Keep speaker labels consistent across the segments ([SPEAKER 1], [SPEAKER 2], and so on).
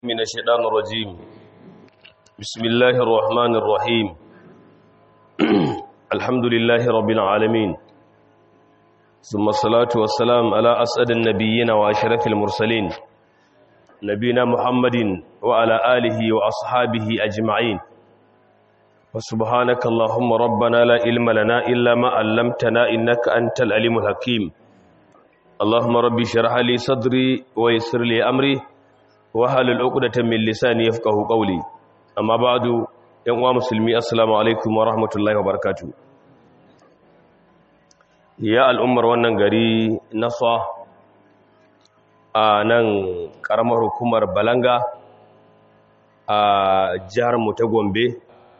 [SPEAKER 1] من الشيطان الرجيم بسم الله الرحمن الرحيم الحمد لله رب العالمين ثم الصلاة والسلام على أسعد النبيين وأشرف المرسلين نبينا محمد وعلى آله وأصحابه أجمعين وسبحانك اللهم ربنا لا علم لنا إلا ما علمتنا إنك أنت العليم الحكيم اللهم ربي شرح لي صدري ويسر لي أمري wahalul uqdatan min lisani yafqahu qawli amma ba'du yan uwa musulmi assalamu alaikum wa rahmatullahi wa barakatuh ya al'ummar wannan gari nasa a nan karamar hukumar balanga a jihar mu ta gombe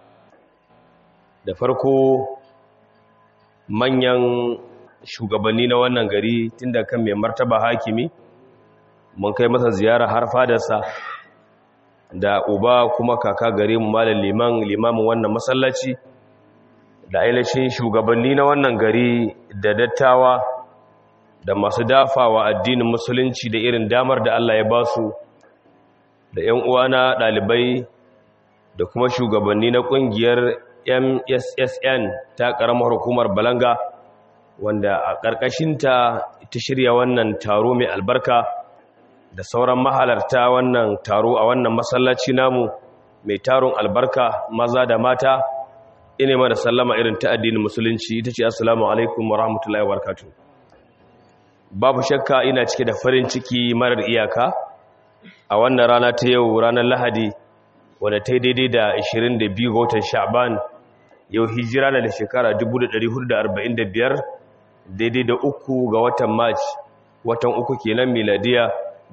[SPEAKER 1] da farko manyan shugabanni na wannan gari tunda kan mai martaba hakimi mun kai masa ziyara har fadarsa da uba kuma kaka gare mu malam liman limamin wannan masallaci da ainihin shugabanni na wannan gari da dattawa da masu dafawa addinin musulunci da irin damar da Allah ya basu da ƴan uwana ɗalibai da kuma shugabanni na ƙungiyar MSSN ta ƙaramar hukumar Balanga wanda a ƙarƙashinta ta shirya wannan taro mai albarka da sauran mahalarta wannan taro a wannan masallaci namu mai taron albarka maza da mata ine mana sallama irin ta addinin musulunci ita ce assalamu alaikum wa rahmatullahi wa barakatuh babu shakka ina cike da farin ciki marar iyaka a wannan rana ta yau ranar lahadi wadda ta yi daidai da 22 ga watan sha'ban yau hijira na da shekara 1445 daidai da uku ga watan march watan uku kenan miladiya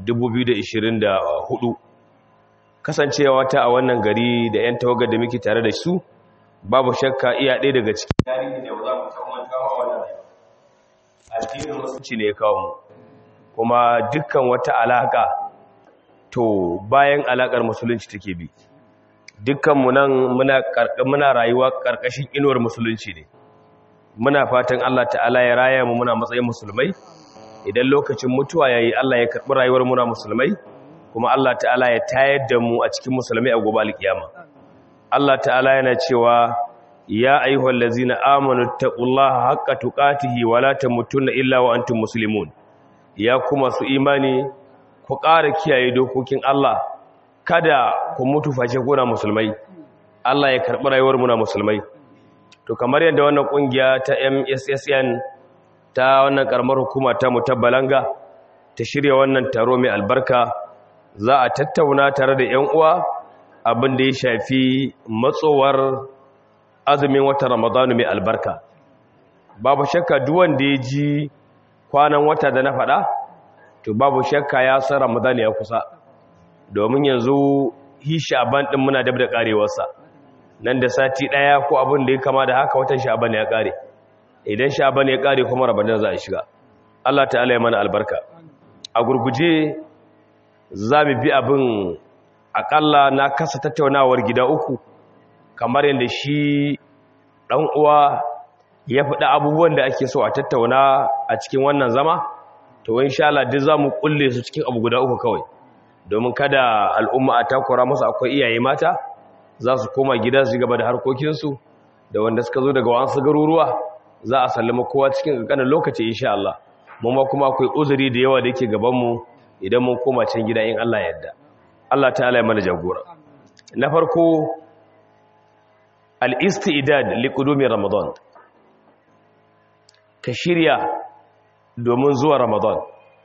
[SPEAKER 1] 2024 kasancewa ta a wannan gari da 'yan tawagar da muke tare da su babu shakka iya ɗaya daga cikin tarihi da za mu saman kawo a wannan addinin musulunci ne ya kawo mu kuma dukkan wata alaƙa to bayan alaƙar musulunci take bi dukkanmu nan muna rayuwa ƙarƙashin inuwar musulunci ne muna fatan Allah ta'ala ya raya mu muna matsayin musulmai idan lokacin mutuwa ya yi Allah ya karɓi rayuwar muna musulmai kuma Allah ta'ala ya tayar da mu a cikin musulmai a gobe alkiyama Allah ta'ala yana cewa ya ayyuhal ladzina amanu taqullaha haqqa tuqatihi wa la tamutunna illa wa antum muslimun ya kuma su imani ku ƙara kiyaye dokokin Allah kada ku mutu face kuna musulmai Allah ya karɓi rayuwar muna musulmai to kamar yadda wannan kungiya ta MSSN ta wannan karamar hukuma ta mutabbalanga ta shirya wannan taro mai albarka za a tattauna tare da 'yan uwa abin da ya shafi matsowar azumin wata ramadanu mai albarka babu shakka duwan da ya ji kwanan wata da na faɗa to babu shakka ya san ramadanu ya kusa domin yanzu hi sha'ban ɗin muna dab da ƙarewarsa nan da sati ɗaya ko abin da ya kama da haka watan sha'ban ya ƙare idan sha'ban ya kare kuma ramadan za a shiga Allah ta'ala ya mana albarka a gurguje za mu bi abin akalla na kasa tattaunawar gida uku kamar yadda shi ɗan uwa ya faɗi abubuwan da ake so a tattauna a cikin wannan zama to insha Allah duk za mu kulle su cikin abu guda uku kawai domin kada al'umma a takura musu akwai iyaye mata za su koma gida su gaba da harkokinsu da wanda suka zo daga wasu garuruwa za a sallama kowa cikin ƙanƙanin lokaci insha Allah mun ma kuma akwai uzuri da yawa da yake gaban mu idan mun koma can gida in Allah yadda Allah ta'ala ya mana jagora na farko al-istidad li qudumi ramadan ka shirya domin zuwa ramadan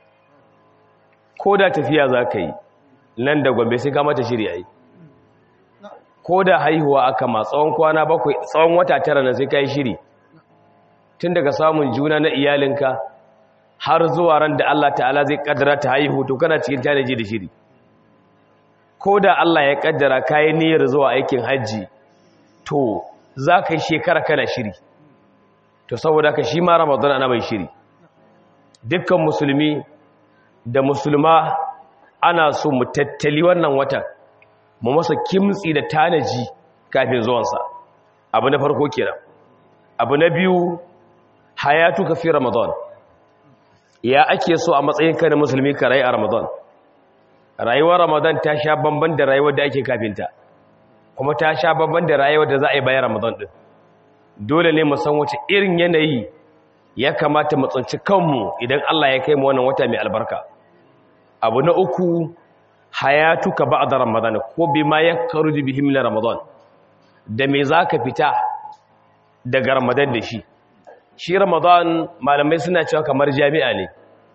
[SPEAKER 1] ko da tafiya za ka yi nan da gombe sai ka mata shirya yi ko da haihuwa aka ma tsawon kwana bakwai tsawon wata tara na sai ka yi shiri tun daga samun juna na iyalinka har zuwa ran da Allah ta'ala zai kaddara ta haihu to kana cikin tanaji da shiri ko da Allah ya kaddara kayi niyyar zuwa aikin hajji to za ka yi shekara kana shiri to saboda ka shi ma ramadan ana mai shiri dukkan musulmi da musulma ana so mu tattali wannan watan mu masa kimtsi da tanaji kafin zuwansa abu na farko kenan abu na biyu hayatuka fi ramadan ya ake so a matsayinka na musulmi ka rai a ramadan rayuwar ramadan ta sha bamban da rayuwar da ake kafinta kuma ta sha bamban da rayuwar da za a yi bayan ramadan din dole ne mu san wace irin yanayi ya kamata mu tsinci kanmu idan Allah ya kai mu wannan wata mai albarka abu na uku hayatuka ba'da ramadan ko bima yakruju bihi min ramadan da me zaka fita daga ramadan da shi shi ramadan malamai suna cewa kamar jami'a ne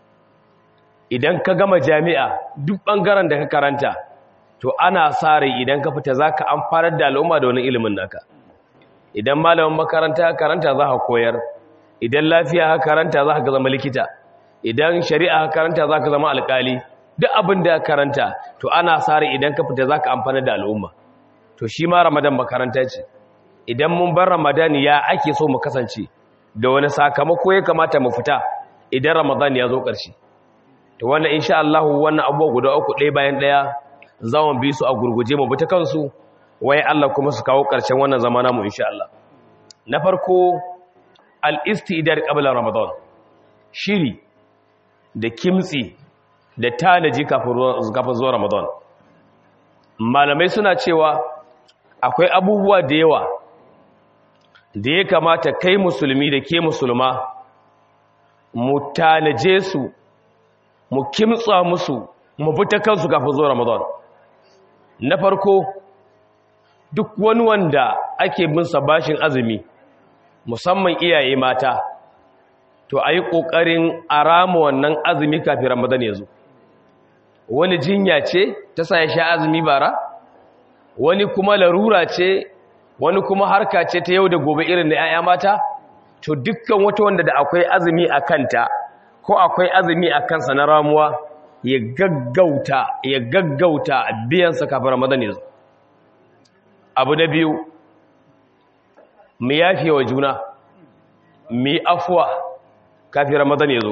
[SPEAKER 1] idan ka gama jami'a duk bangaren da ka karanta to ana sa rai idan ka fita zaka amfanar da al'umma da wani ilimin naka idan malamin makaranta ka karanta za ka koyar idan lafiya ka karanta za ka zama likita idan shari'a ka karanta za ka zama alkali duk abin da ka karanta to ana sa rai idan ka fita za ka amfanar da al'umma to shi ma ramadan makaranta ce idan mun bar ramadan ya ake so mu kasance da wani sakamako ya kamata mu fita idan ramadan ya zo ƙarshe to wannan insha Allah wannan abubuwa guda uku ɗaya bayan ɗaya za mu bi su a gurguje mu bi ta kansu waye Allah kuma su kawo ƙarshen wannan zamana mu insha Allah na farko al-istidad qabla ramadan shiri da kimtsi da tanaji kafin zuwa ramadan malamai suna cewa akwai abubuwa da yawa da ya kamata kai musulmi da ke musulma mu tanaje su mu kimtsa musu mu bi ta kansu kafin zuwa ramadan na farko duk wani wanda ake bin sa bashin azumi musamman iyaye mata to a yi ƙoƙarin a rama wannan azumi kafin ramadan ya zo wani jinya ce ta sa ya sha azumi bara wani kuma larura ce wani kuma harka ce ta yau da gobe irin da 'ya'ya mata to dukkan wata wanda da akwai azumi a kanta ko akwai azumi a kansa na ramuwa ya gaggauta ya gaggauta biyansa kafin ramadan ya zo abu na biyu mu yafe wa juna mu yi afuwa kafin ramadan ya zo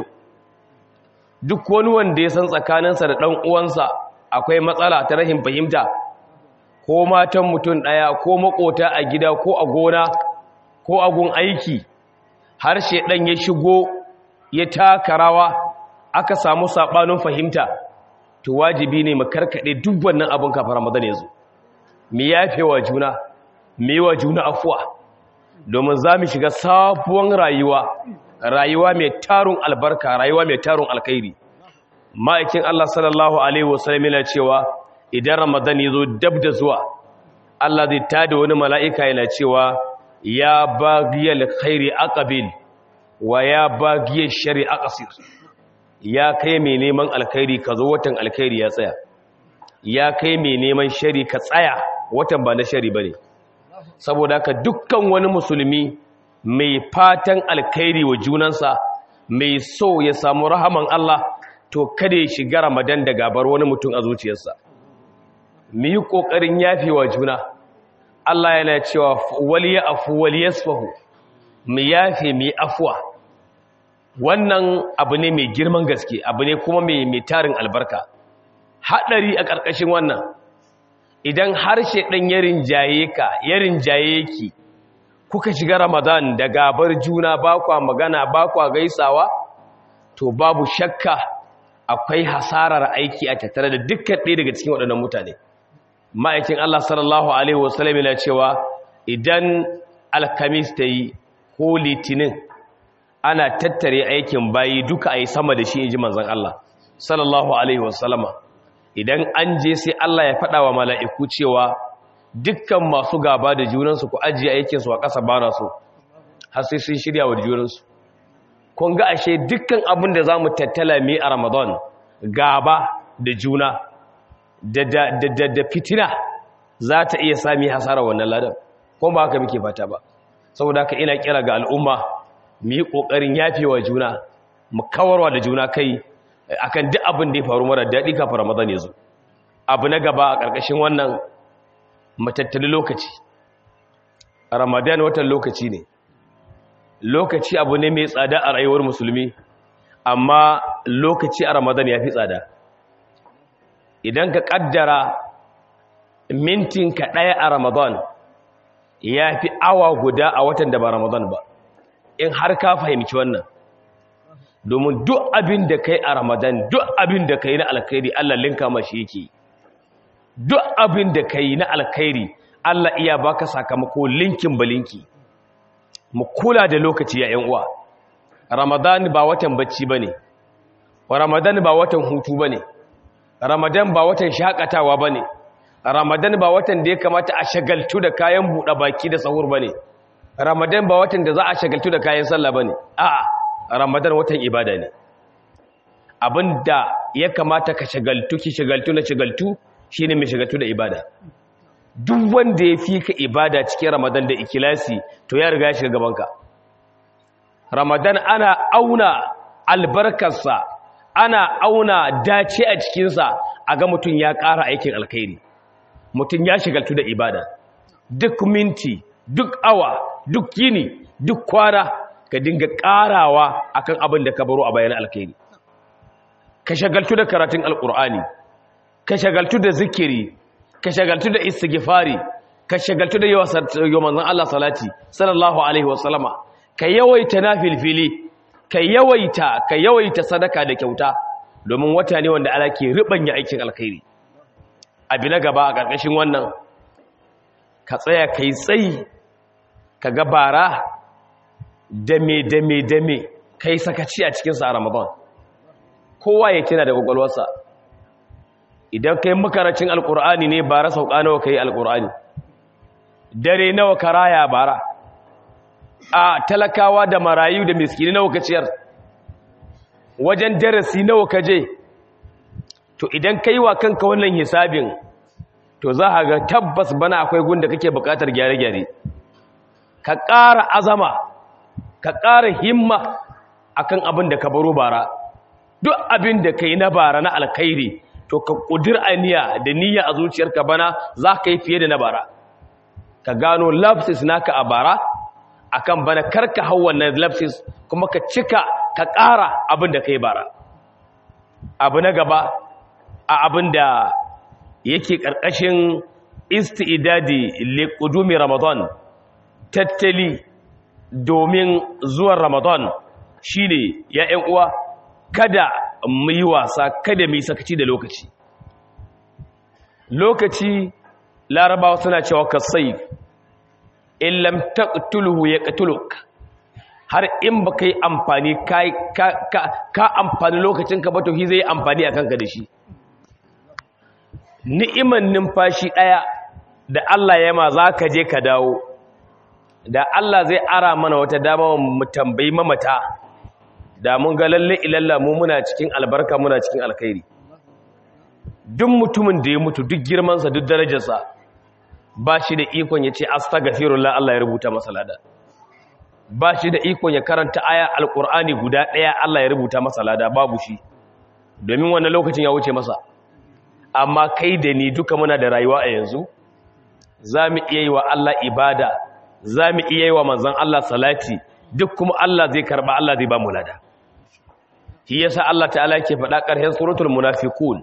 [SPEAKER 1] duk wani wanda ya san tsakaninsa da ɗan uwansa akwai matsala ta rahin fahimta ko matan mutum ɗaya ko makota a gida ko a gona ko a gun aiki harshe ɗan ya shigo ya taka rawa aka samu saɓanin fahimta to wajibi ne mu karkaɗe duk wannan abin kafin ramadan ya zo mu yafe wa juna mu yi wa juna afuwa domin za mu shiga sabuwar rayuwa rayuwa mai tarun albarka rayuwa mai tarun alkhairi ma'aikin Allah sallallahu alaihi wasallam yana cewa idan ramadan ya zo dab da zuwa Allah zai tada wani mala'ika yana cewa ya bagiyal khairi aqbil wa ya bagiyal shari aqsir ya kai mai neman alkhairi ka zo watan alkhairi ya tsaya ya kai mai neman shari ka tsaya watan ba na shari bane saboda haka dukkan wani musulmi mai fatan alkhairi wa junansa mai so ya samu rahaman Allah to kada ya shiga ramadan da gabar wani mutum a zuciyarsa mu yi ƙoƙarin yafi wa juna Allah yana cewa wali ya afu wali yasfahu mu yafe mu yi afuwa wannan abu ne mai girman gaske abu ne kuma mai mai tarin albarka haɗari a ƙarƙashin wannan idan harshe ɗan ya rinjaye ka ya rinjaye ki kuka shiga ramadan da gabar juna ba kwa magana ba kwa gaisawa to babu shakka akwai hasarar aiki a tattare da dukkan ɗaya daga cikin waɗannan mutane ma'aikin Allah sallallahu alaihi wasallam yana cewa idan alkamis ta yi ko litinin ana tattare aikin bayi duka a yi sama da shi inji manzon Allah sallallahu alaihi wasallama idan an je sai Allah ya faɗa wa mala'iku cewa dukkan masu gaba da junansu ku ajiye aikinsu a ƙasa ba na so har sai sun shirya wa junansu kun ga ashe dukkan abin da za mu tattala mai a ramadan gaba da juna da fitina za ta iya sami hasara wannan ladan kuma ba haka muke fata ba saboda haka ina kira ga al'umma mu yi ƙoƙarin yafewa juna mu kawarwa da juna kai akan duk abin da ya faru mara daɗi kafin ramadan ya zo abu na gaba a ƙarƙashin wannan matattali lokaci ramadan watan lokaci ne lokaci abu ne mai tsada a rayuwar musulmi amma lokaci a ramadan ya fi tsada idan ka kaddara mintinka ɗaya a ramadan ya fi awa guda a watan da ba ramadan ba in har ka fahimci wannan domin duk abin da kai a ramadan duk abin da kai na alkhairi Allah linka mashi yake duk abin da kai na alkhairi Allah iya baka sakamako linkin balinki mu kula da lokaci ya ƴan uwa ramadan ba watan bacci bane ramadan ba watan hutu bane ramadan ba watan shakatawa bane ramadan ba watan da ya kamata a shagaltu da kayan buɗe baki da sahur bane ramadan ba watan da za a shagaltu da kayan sallah bane a'a ramadan watan ibada ne abinda ya kamata ka shagaltu ki shagaltu na shagaltu shine mai shagaltu da ibada duk wanda ya fi ka ibada cikin ramadan da ikilasi to ya riga ya shiga gabanka ramadan ana auna albarkarsa ana auna dace a cikinsa a ga mutum ya ƙara aikin alkhairi mutum ya shigaltu da ibada duk minti duk awa duk yini duk kwana ka dinga ƙarawa akan abin da ka baro a bayan alkhairi ka shagaltu da karatun alkur'ani ka shagaltu da zikiri ka shagaltu da istighfari ka shagaltu da yawan Allah salati sallallahu alaihi wasallama ka yawaita nafilfili ka yawaita ka yawaita sadaka da kyauta domin wata ne wanda Allah ke ribanya aikin alkhairi abi na gaba a ƙarƙashin wannan ka tsaya kai tsayi ka ga bara dame dame dame kai sakaci a cikin sa Ramadan kowa ya tana da gwagwalwarsa idan kai makaracin alkur'ani ne bara sauka nawa kai alkur'ani dare nawa karaya bara a talakawa da marayu da miskini nawa ka ciyar wajen darasi nawa ka je to idan kai wa kanka wannan hisabin to za ka ga tabbas bana akwai gunda kake buƙatar gyare-gyare ka ƙara azama ka ƙara himma akan abin da ka baro bara duk abin da kai na bara na alkhairi to ka kudir aniya da niyya a zuciyarka bana za ka yi fiye da na bara ka gano lapsis naka a bara akan bana karka hau wannan lapsis kuma ka cika ka ƙara abin da kai bara abu na gaba a abin da yake ƙarƙashin isti'idadi liqudumi ramadan tattali domin zuwan ramadan shine ya ƴan uwa kada mu yi wasa kada mu yi sakaci da lokaci lokaci larabawa suna cewa ka sai in lam taqtuluhu yaqtuluk har in baka yi amfani ka ka ka amfani lokacin ka ba to shi zai amfani akan ka da shi ni'iman numfashi daya da Allah ya ma zaka je ka dawo da Allah zai ara mana wata dama mu tambayi mamata da mun ga lalle ilalla mu muna cikin albarka muna cikin alkhairi duk mutumin da ya mutu duk girmansa duk darajarsa ba shi da ikon ya ce astaghfirullah Allah ya rubuta masa lada ba shi da ikon ya karanta aya alqur'ani guda daya Allah ya rubuta masa lada babu shi domin wannan lokacin ya wuce masa amma kai da ni duka muna da rayuwa a yanzu zamu iya yi wa Allah ibada zamu iya yi wa manzon Allah salati duk kuma Allah zai karba Allah zai ba mu lada shi yasa Allah ta'ala yake faɗa ƙarshen suratul munafiqun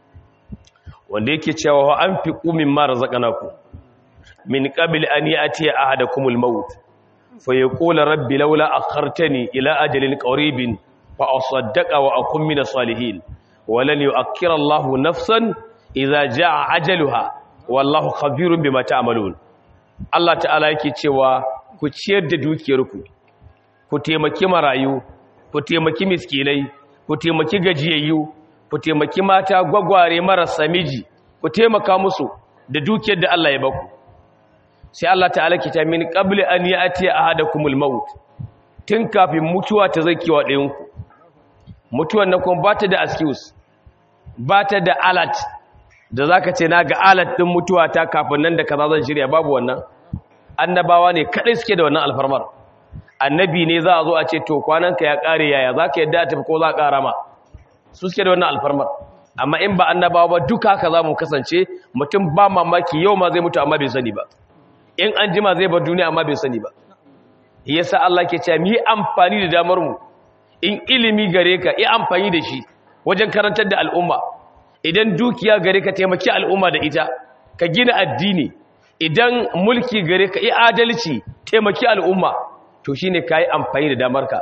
[SPEAKER 1] wanda yake cewa wa anfiqu mimma razaqnakum min qabli an ya'ti ahadakumul maut fa yaqulu rabbi laula akhartani ila ajalin qaribin fa asaddaqa wa akun minas salihin wa lan yu'akhkhira Allahu nafsan idza jaa ajaluha wallahu khabirun bima ta'malun Allah ta'ala yake cewa ku ciyar da dukiyarku ku taimaki marayu ku taimaki miskinai ku taimaki gajiyayyu ku taimaki mata gwagware marasa miji ku taimaka musu da dukiyar da Allah ya baku sai Allah ta'ala ki ta min qabli an ya'ti ahadakumul maut tun kafin mutuwa ta zakiwa ɗayan ku mutuwan nan kuma bata da excuse bata da alert da zaka ce naga alert din mutuwa ta kafin nan da kaza zan shirya babu wannan annabawa ne kadai suke da wannan alfarmar annabi ne za a zo a ce to kwananka ya kare yaya za ka yadda a tafi ko za a kara ma su suke da wannan alfarmar amma in ba annabawa ba duka haka za mu kasance mutum ba mamaki yau ma zai mutu amma bai sani ba in an jima zai bar duniya amma bai sani ba yasa Allah ke cewa mu yi amfani da damar mu in ilimi gare ka yi amfani da shi wajen karantar da al'umma idan dukiya gare ka taimaki al'umma da ita ka gina addini idan mulki gare ka yi adalci taimaki al'umma to shine kai amfani da damarka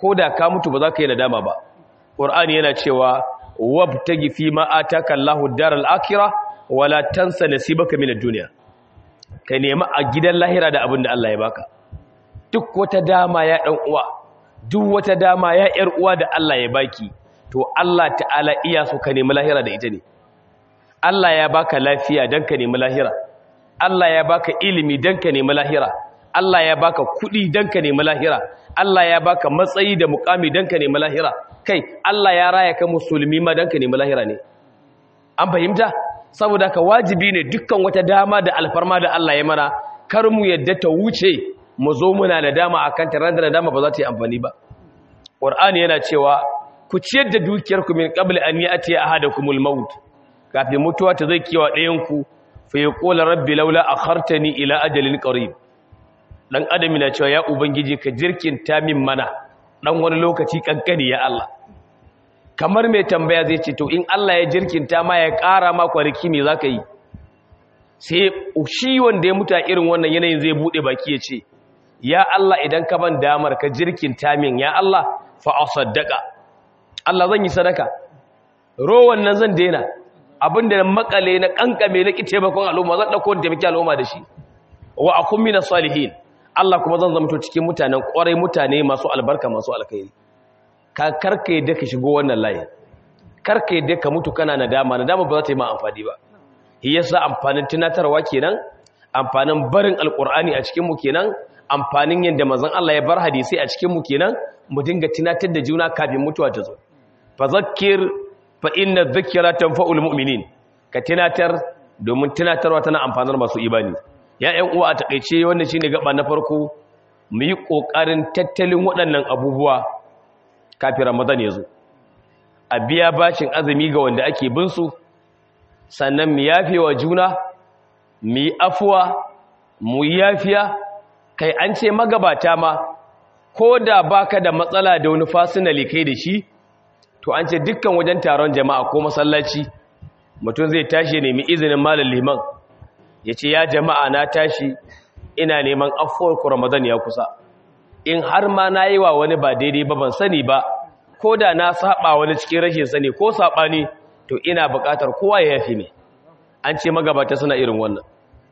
[SPEAKER 1] ko da ka mutu ba za ka yi nadama ba qur'ani yana cewa wabtagi fi ma ataka Allahu daral akhirah wala tansa nasibaka min ad-dunya ka nemi a gidan lahira da abin da Allah ya baka duk wata dama ya dan uwa duk wata dama ya yar uwa da Allah ya baki to Allah ta'ala iya so ka nemi lahira da ita ne Allah ya baka lafiya dan ka nemi lahira Allah ya baka ilimi dan ka nemi lahira Allah ya baka kuɗi dan ka nemi lahira Allah ya baka matsayi da mukami dan ka nemi lahira kai Allah ya raya ka musulmi ma dan ka nemi lahira ne an fahimta saboda ka wajibi ne dukkan wata dama da alfarma da Allah ya mana kar mu yadda ta wuce mu zo muna da dama akan ta ran da dama ba za ta yi amfani ba Qur'ani yana cewa ku ciyar da dukiyar ku min qabl an ya'ti ahadakumul maut kafin mutuwa ta zai kiwa ɗayan ku fa yaqulu rabbi laula akhartani ila ajalin qarib dan adam na cewa ya ubangiji ka jirkinta min mana dan wani lokaci kankani ya Allah kamar mai tambaya zai ce to in Allah ya jirkinta ma ya ƙara ma kwariki me za ka yi sai shi wanda ya mutu a irin wannan yanayin zai buɗe baki ya ce ya Allah idan ka ban damar ka jirkinta min ya Allah fa asaddaka Allah zan yi sadaka rowan nan zan daina abinda na makale na kankame na kice bakon al'umma zan dauko da taimaki al'umma da shi wa akun minas salihin Allah kuma zan zama to cikin mutanen kwarai mutane masu albarka masu alkhairi ka karka yadda ka shigo wannan layin karka yadda ka mutu kana nadama nadama ba za ta yi ma amfani ba shi yasa amfanin tunatarwa kenan amfanin barin alkur'ani a cikin mu kenan amfanin yadda manzon Allah ya bar hadisi a cikin mu kenan mu dinga tunatar da juna kafin mutuwa ta zo fa zakkir fa inna dhikra tanfa'ul mu'minin ka tunatar domin tunatarwa tana amfanar masu imani ya ƴan uwa a takeice wannan shine gaba na farko mu yi kokarin tattalin waɗannan abubuwa kafin ramadan ya zo a biya bashin azumi ga wanda ake bin su sannan mu yafe wa juna mu yi afuwa mu yafiya kai an ce magabata ma ko da baka da matsala da wani fasinali kai da shi to an ce dukkan wajen taron jama'a ko masallaci mutum zai tashi nemi izinin malam liman ya ce ya jama'a na tashi ina neman afuwar ku ramadan ya kusa in har ma na yi wa wani ba daidai ba ban sani ba ko da na saba wani cikin rashin sani ko saɓani to ina buƙatar kowa ya yafi ne an ce magabata suna irin wannan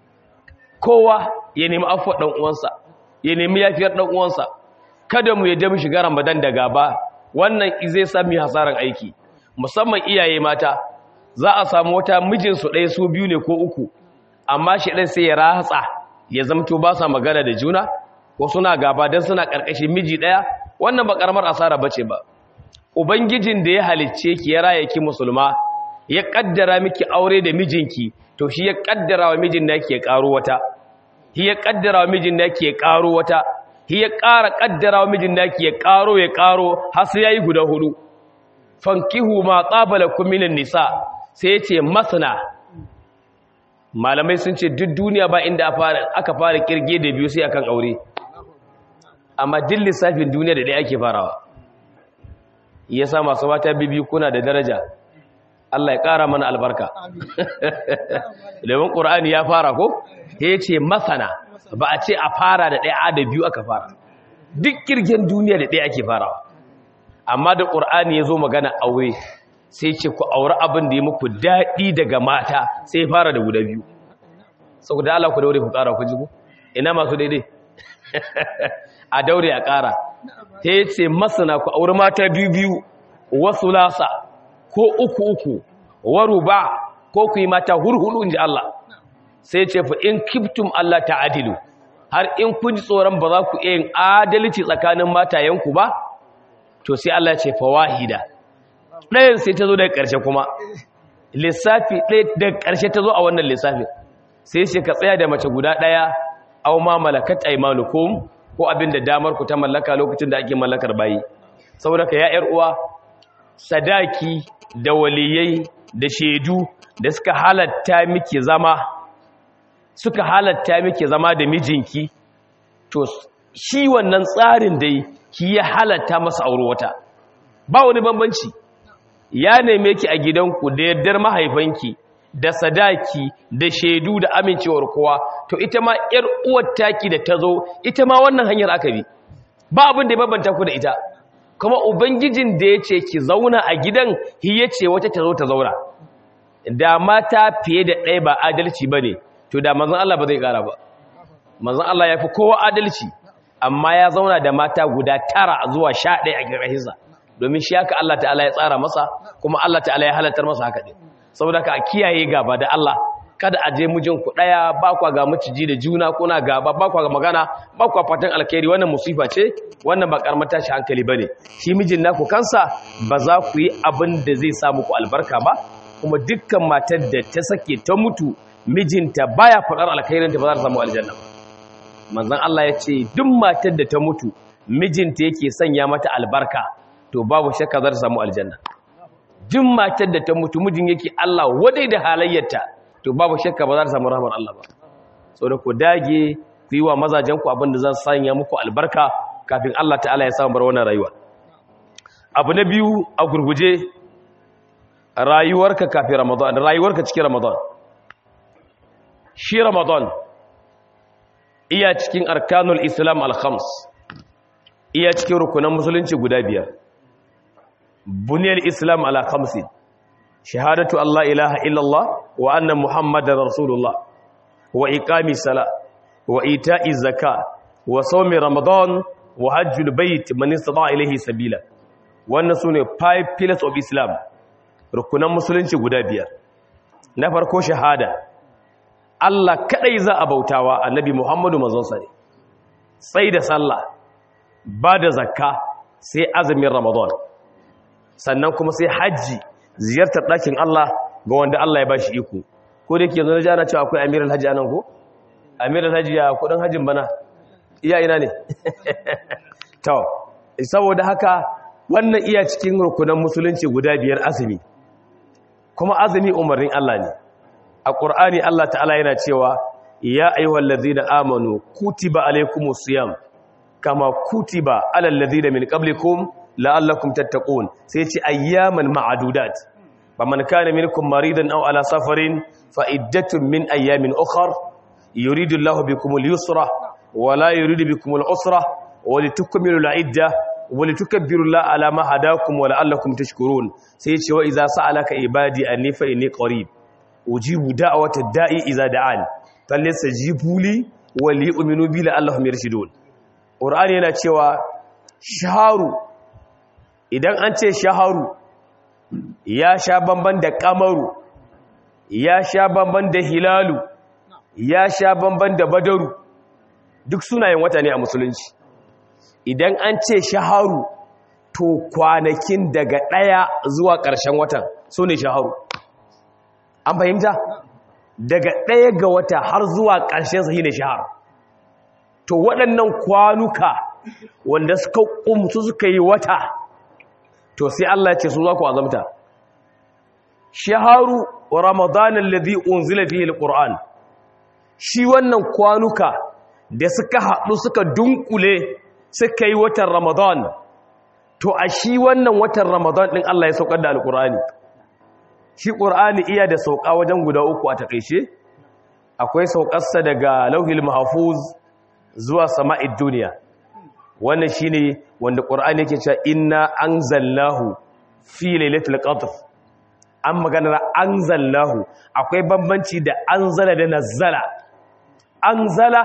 [SPEAKER 1] kowa ya nemi afuwa ɗan uwansa ya nemi yafiyar ɗan uwansa kada mu yadda mu shiga ramadan da gaba wannan zai sami hasaran aiki musamman iyaye mata za a samu wata mijinsu ɗaya su biyu ne ko uku amma shi ɗan sai ya ratsa ya zamto ba sa magana da juna ko suna gaba don suna ƙarƙashin miji ɗaya wannan ba ƙaramar asara ba ce ba ubangijin da ya halicce ki ya raya ki musulma ya ƙaddara miki aure da mijinki to shi ya ƙaddara wa mijin naki ya ƙaro wata shi ya ƙaddara wa mijin naki ya ƙaro wata shi ya ƙara ƙaddara wa mijin naki ya ƙaro ya ƙaro har sai yayi guda hudu fankihu ma qabala kum minan nisa sai ya ce masana malamai sun ce duk duniya ba inda aka fara kirge da biyu sai akan aure amma duk lissafin duniya da ɗaya ake farawa ya sa masu mata bibi kuna da daraja Allah ya ƙara mana albarka domin ƙur'ani ya fara ko ya ce masana ba a ce a fara da ɗaya da biyu aka fara duk kirgen duniya da ɗaya ake farawa amma da ƙur'ani ya zo magana aure sai ce ku aure abin da ya muku daɗi daga mata sai fara da guda biyu sau da Allah ku daure ku ƙara ku jigo ina masu daidai a daure a ƙara ta yi ce masana ku aure mata biyu biyu wasu lasa ko uku uku waru ba ko ku yi mata hurhulu in ji Allah sai ce fa in kiftum Allah ta adilu har in kun ji tsoron ba za ku iya yin adalci tsakanin matayenku ba to sai Allah ce fa wahida ɗayan sai ta zo daga ƙarshe kuma lissafi ɗaya daga ƙarshe ta zo a wannan lissafi sai ce ka tsaya da mace guda ɗaya au ma malakat aymanukum ko abin da damar ku ta mallaka lokacin da ake mallakar bayi saboda ka ya ƴar uwa sadaki da waliyai da shaidu da suka halatta miki zama suka halatta miki zama da mijinki to shi wannan tsarin dai ki ya halatta masa aure wata ba wani bambanci ya neme ki a gidanku da yardar mahaifanki da sadaki da shaidu da amincewar kowa to ita ma yar uwar taki da ta zo ita ma wannan hanyar aka bi ba abin da ya bambanta ku da ita kuma ubangijin da ya ce ki zauna a gidan hi ya ce wata ta zo ta zauna da mata fiye da ɗaya ba adalci ba ne to da manzan Allah ba zai ƙara ba manzan Allah ya fi kowa adalci amma ya zauna da mata guda tara zuwa sha ɗaya a ƙarƙashinsa domin shi haka Allah ta'ala ya tsara masa kuma Allah ta'ala ya halartar masa haka ɗin saboda ka a kiyaye gaba da Allah kada a je mijin ku ɗaya ba kwa ga maciji da juna kuna gaba ba kwa ga magana ba kwa fatan alkhairi wannan musifa ce wannan ba karamar tashi hankali bane shi mijin naku kansa ba za ku yi abin da zai sa muku albarka ba kuma dukkan matar da ta sake ta mutu mijinta baya faɗar alkhairinta ba za ta samu aljanna ba manzon Allah ya ce duk matar da ta mutu mijinta yake sanya mata albarka to babu shakka za ta samu aljanna duk matar da ta mutu mijin yake Allah wadai da halayyarta to babu shakka ba za ta samu rahmar Allah ba saboda ku dage ku yi wa mazajen ku abin da zan sanya muku albarka kafin Allah ta'ala ya samu bar wannan rayuwa abu na biyu a gurguje rayuwarka kafin Ramadan rayuwarka cikin Ramadan shi Ramadan iya cikin arkanul Islam al-khams iya cikin rukunan musulunci guda biyar buniyar Islam ala khamsin shahadatu Allah ilaha illallah wa anna muhammadar rasulullah wa iqami sala wa ita'i zaka wa sawmi ramadan wa hajjul bait man istata ilayhi sabila wannan sune five pillars of islam rukunan musulunci guda biyar na farko shahada Allah kadai za a bautawa annabi muhammadu manzon sa ne sai da sallah ba da zakka sai azumin ramadan sannan kuma sai hajji ziyartar ɗakin Allah ga wanda Allah ya ba shi iko ko da ke zana jana cewa akwai amiral hajji anan ko amiral hajji ya kudin hajjin bana iya ina ne to saboda haka wannan iya cikin rukunan musulunci guda biyar azumi kuma azumi umarnin Allah ne a ƙur'ani Allah ta'ala yana cewa ya ayyuhal ladzina amanu kutiba alaykumus siyam kama kutiba alal ladzina min qablikum la'allakum tattaqun sai ce ayyaman ma'adudat faman kana minkum maridan aw ala safarin fa iddatun min ayyamin ukhra yuridu Allahu bikum al-yusra wa la yuridu bikum al-usra wa litukmilu al-idda wa litukabbiru Allah ala ma hadakum wa la'allakum tashkurun sai ce wa idza sa'alaka ibadi anni fa inni qarib ujibu da'wata da'i idza da'an falyastajibu li wa liyu'minu bi la'allahum yarshudun qur'ani yana cewa shaharu idan an ce shaharu ya sha bamban da kamaru ya sha bamban da hilalu ya sha bamban da badaru duk sunayen wata ne a musulunci idan an ce shaharu to kwanakin daga ɗaya zuwa ƙarshen watan su ne shaharu an fahimta daga ɗaya ga wata har zuwa ƙarshen sahi ne shaharu to waɗannan kwanuka wanda suka ƙumsu suka yi wata to sai Allah ce su za ku azamta shaharu ramadan alladhi unzila fihi alquran shi wannan kwanuka da suka haɗu suka dunkule suka yi watan ramadan to a shi wannan watan ramadan din Allah ya saukar da alqurani shi qur'ani iya da sauka wajen guda uku a takeice akwai saukarsa daga lauhil mahfuz zuwa sama'id duniya wannan shine wanda qur'ani yake cewa inna anzalnahu fi lailatul qadr an magana anzalnahu akwai bambanci da anzala da nazzala anzala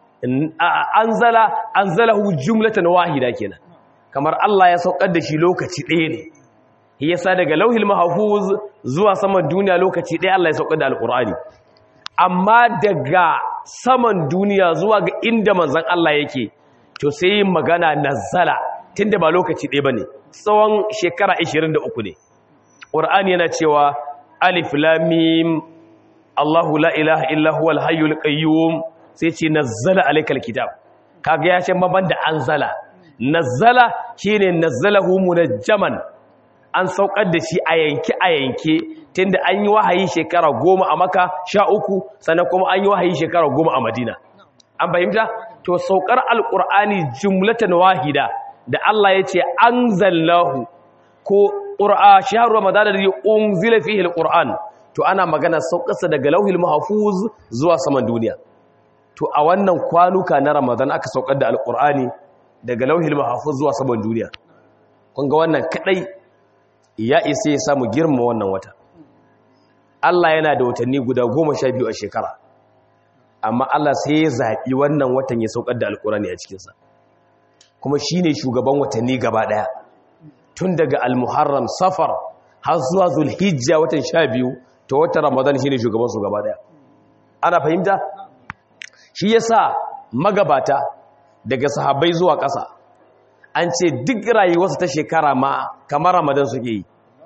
[SPEAKER 1] anzala anzalahu jumlatan wahida kenan kamar Allah ya saukar da shi lokaci ɗaya ne yasa daga lauhil mahfuz zuwa saman duniya lokaci ɗaya Allah ya saukar da alqur'ani amma daga saman duniya zuwa ga inda manzon Allah yake to sai yin magana nazzala tunda ba lokaci ɗaya bane tsawon shekara 23 ne Qur'ani yana cewa alif lam mim Allahu la ilaha illa huwal hayyul qayyum sai ce nazzala alaykal kitab kaga ya ce maban da anzala nazzala shine nazzalahu munajjaman an saukar da shi a yanke a yanke tunda an yi wahayi shekara goma a maka sha uku sannan kuma an yi wahayi shekara goma a madina an fahimta to saukar alkur'ani jumlatan wahida da Allah ya ce anzalnahu ko qur'a shahru ramadan da unzila fihi alquran to ana magana saukarsa daga lauhil mahfuz zuwa saman duniya to a wannan kwanuka na ramadan aka saukar da alkur'ani daga lauhil mahfuz zuwa saman duniya kun ga wannan kadai ya isa ya samu girma wannan wata Allah yana da watanni guda goma sha biyu a shekara amma Allah sai ya zaɓi wannan watan ya saukar da alkurani a cikinsa kuma shi ne shugaban watanni gaba ɗaya tun daga almuharram safar har zuwa zulhijja watan sha biyu ta watan ramadan shi ne shugabansu gaba ɗaya ana fahimta shi ya sa magabata daga sahabbai zuwa ƙasa an ce duk rayuwarsu ta shekara ma kamar ramadan suke yi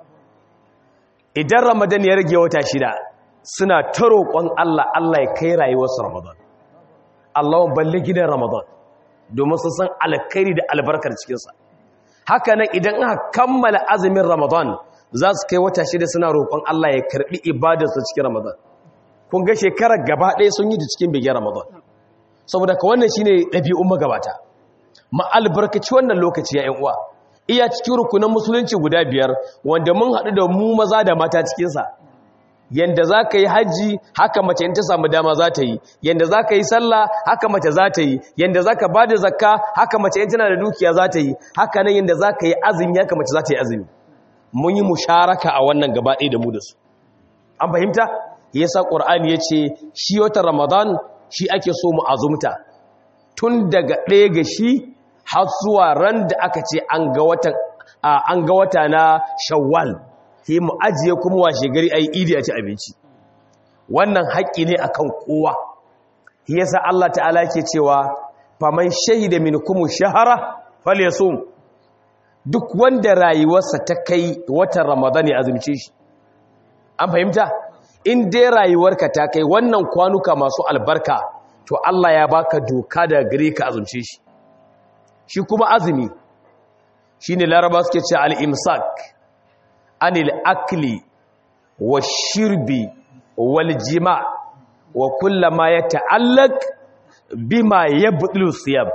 [SPEAKER 1] idan ramadan ya rage wata shida suna ta roƙon Allah Allah ya kai rayuwarsu ramadan Allahun balle gidan ramadan domin su san alkhairi da albarkar cikinsa haka nan idan aka kammala azumin ramadan za su kai wata shida suna roƙon Allah ya karɓi ibadarsu cikin ramadan kun ga shekarar gaba ɗaya sun yi da cikin bigin ramadan saboda ka wannan shine ɗabi'un magabata ma albarkaci wannan lokaci ya uwa iya cikin rukunan musulunci guda biyar wanda mun haɗu da mu maza da mata cikinsa yanda za ka yi hajji haka mace in ta samu dama za ta yi yanda za ka yi sallah haka mace za ta yi yanda za ka ba da zakka haka mace in tana da dukiya za ta yi haka nan yanda za ka yi azumi haka mace za ta yi azumi mun yi musharaka a wannan gaba ɗaya da mu da su an fahimta yasa ƙur'ani ya ce shi wata ramadan shi ake so mu azumta tun daga ɗaya ga shi har zuwa ran da aka ce an ga wata na shawwal ke mu ajiye kuma washe gari a yi idi a ci abinci wannan haƙƙi ne a kan kowa yasa Allah ta'ala ke cewa faman shahida min kuma shahara falyasum duk wanda rayuwarsa ta kai watan ramadan ya azumce shi an fahimta in dai rayuwarka ta kai wannan kwanuka masu albarka to Allah ya baka doka da gare ka azumce shi shi kuma azumi shine laraba suke ce al-imsak anil akli wa shirbi wal jima wa kullama yata'allaq bima yabdulu siyam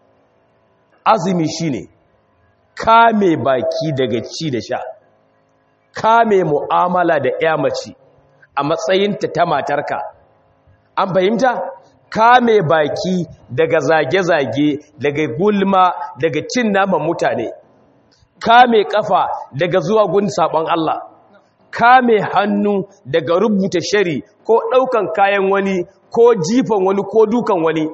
[SPEAKER 1] azumi shine kame baki daga ci da sha kame mu'amala da ƴa mace a matsayinta ta matarka an fahimta kame baki daga zage-zage daga gulma daga cin naman mutane kame kafa daga zuwa gun sabon Allah kame hannu daga rubuta shari ko daukan kayan wani ko jifan wani ko dukan wani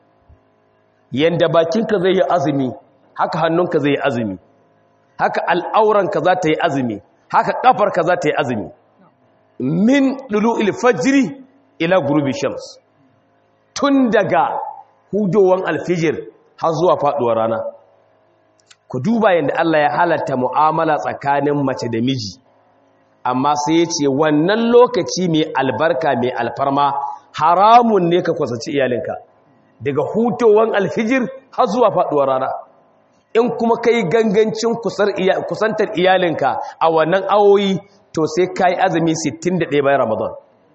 [SPEAKER 1] yanda bakinka zai yi azumi haka hannunka zai yi azumi haka al'auranka za ta yi azumi haka kafarka za ta yi azumi min dulu'il fajri ila gurubi shams tun daga hudowan alfijir har zuwa faduwar rana ku duba yadda Allah ya halatta mu'amala tsakanin mace da miji amma sai ya ce wannan lokaci mai albarka mai alfarma haramun ne ka kwasaci iyalinka daga hutowan alfijir har zuwa faduwar rana in kuma kai gangancin kusantar iyalinka a wannan awoyi to sai ka yi azumi 61 bayan ramadan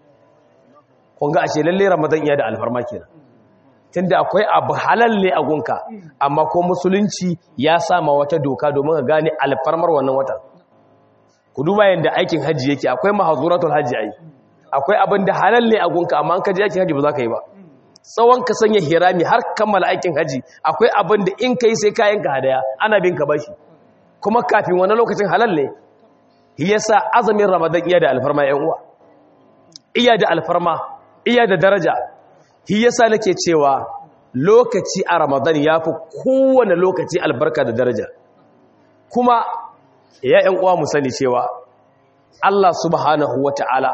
[SPEAKER 1] kunga ashe lalle ramadan iya da alfarma kenan tunda akwai abu halal ne a gunka amma ko musulunci ya sama wata doka domin ka gane alfarmar wannan watan ku duba yanda aikin haji yake akwai mahazuratul haji ai akwai abin da halal ne a gunka amma an ka je aikin haji ba za ka yi ba tsawon ka sanya hirami har kammala aikin haji akwai abin da in kai sai kayan ka hadaya ana bin ka bashi kuma kafin wani lokacin halal ne yasa azumin ramadan iya da alfarma yan uwa iya da alfarma iya da daraja shi yasa nake cewa lokaci a ramadan ya fi kowane lokaci albarka da daraja kuma ya ‘yan uwa mu sani cewa Allah subhanahu wa ta'ala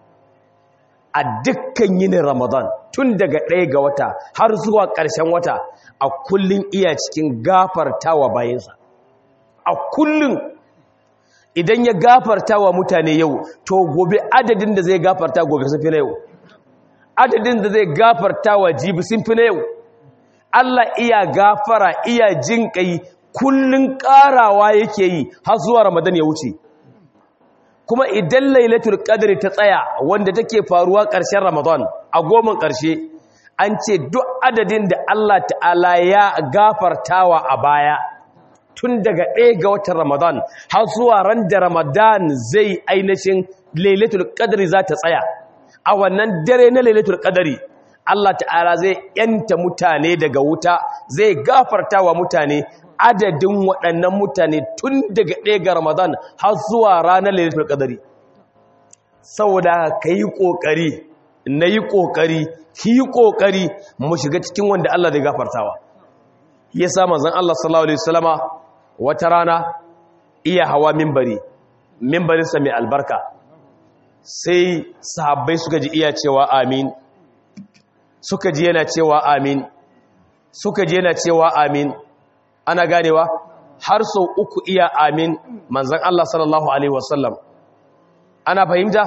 [SPEAKER 1] a dukkan yinin ramadan tun daga ɗaya ga wata har zuwa ƙarshen wata a kullum iya cikin gafartawa bayansa a kullum idan ya gafarta wa mutane yau to gobe adadin da zai gafarta gobe sun fi na yau adadin da zai gafarta wa jibi sun fi na yau Allah iya gafara iya jin kai kullun karawa yake yi har zuwa Ramadan ya wuce kuma idan lailatul qadri ta tsaya wanda take faruwa ƙarshen Ramadan a goma ƙarshe an ce duk adadin da Allah ta'ala ya gafartawa a baya tun daga ɗaya ga watan Ramadan har zuwa ran da Ramadan zai ainihin lailatul qadri za ta tsaya a wannan dare na lailatul qadri Allah ta'ala zai yanta mutane daga wuta zai gafarta wa mutane adadin waɗannan mutane tun daga ɗaya ga ramadan har zuwa ranar lailatul qadari saboda ka yi ƙoƙari na yi ƙoƙari ki yi ƙoƙari mu shiga cikin wanda Allah zai gafartawa ya sa manzon Allah sallallahu alaihi wasallama wata rana iya hawa minbari minbarinsa mai albarka sai sahabbai suka ji iya cewa amin suka ji yana cewa amin suka ji yana cewa amin ana ganewa har sau uku iya amin manzan Allah sallallahu Alaihi wasallam ana fahimta?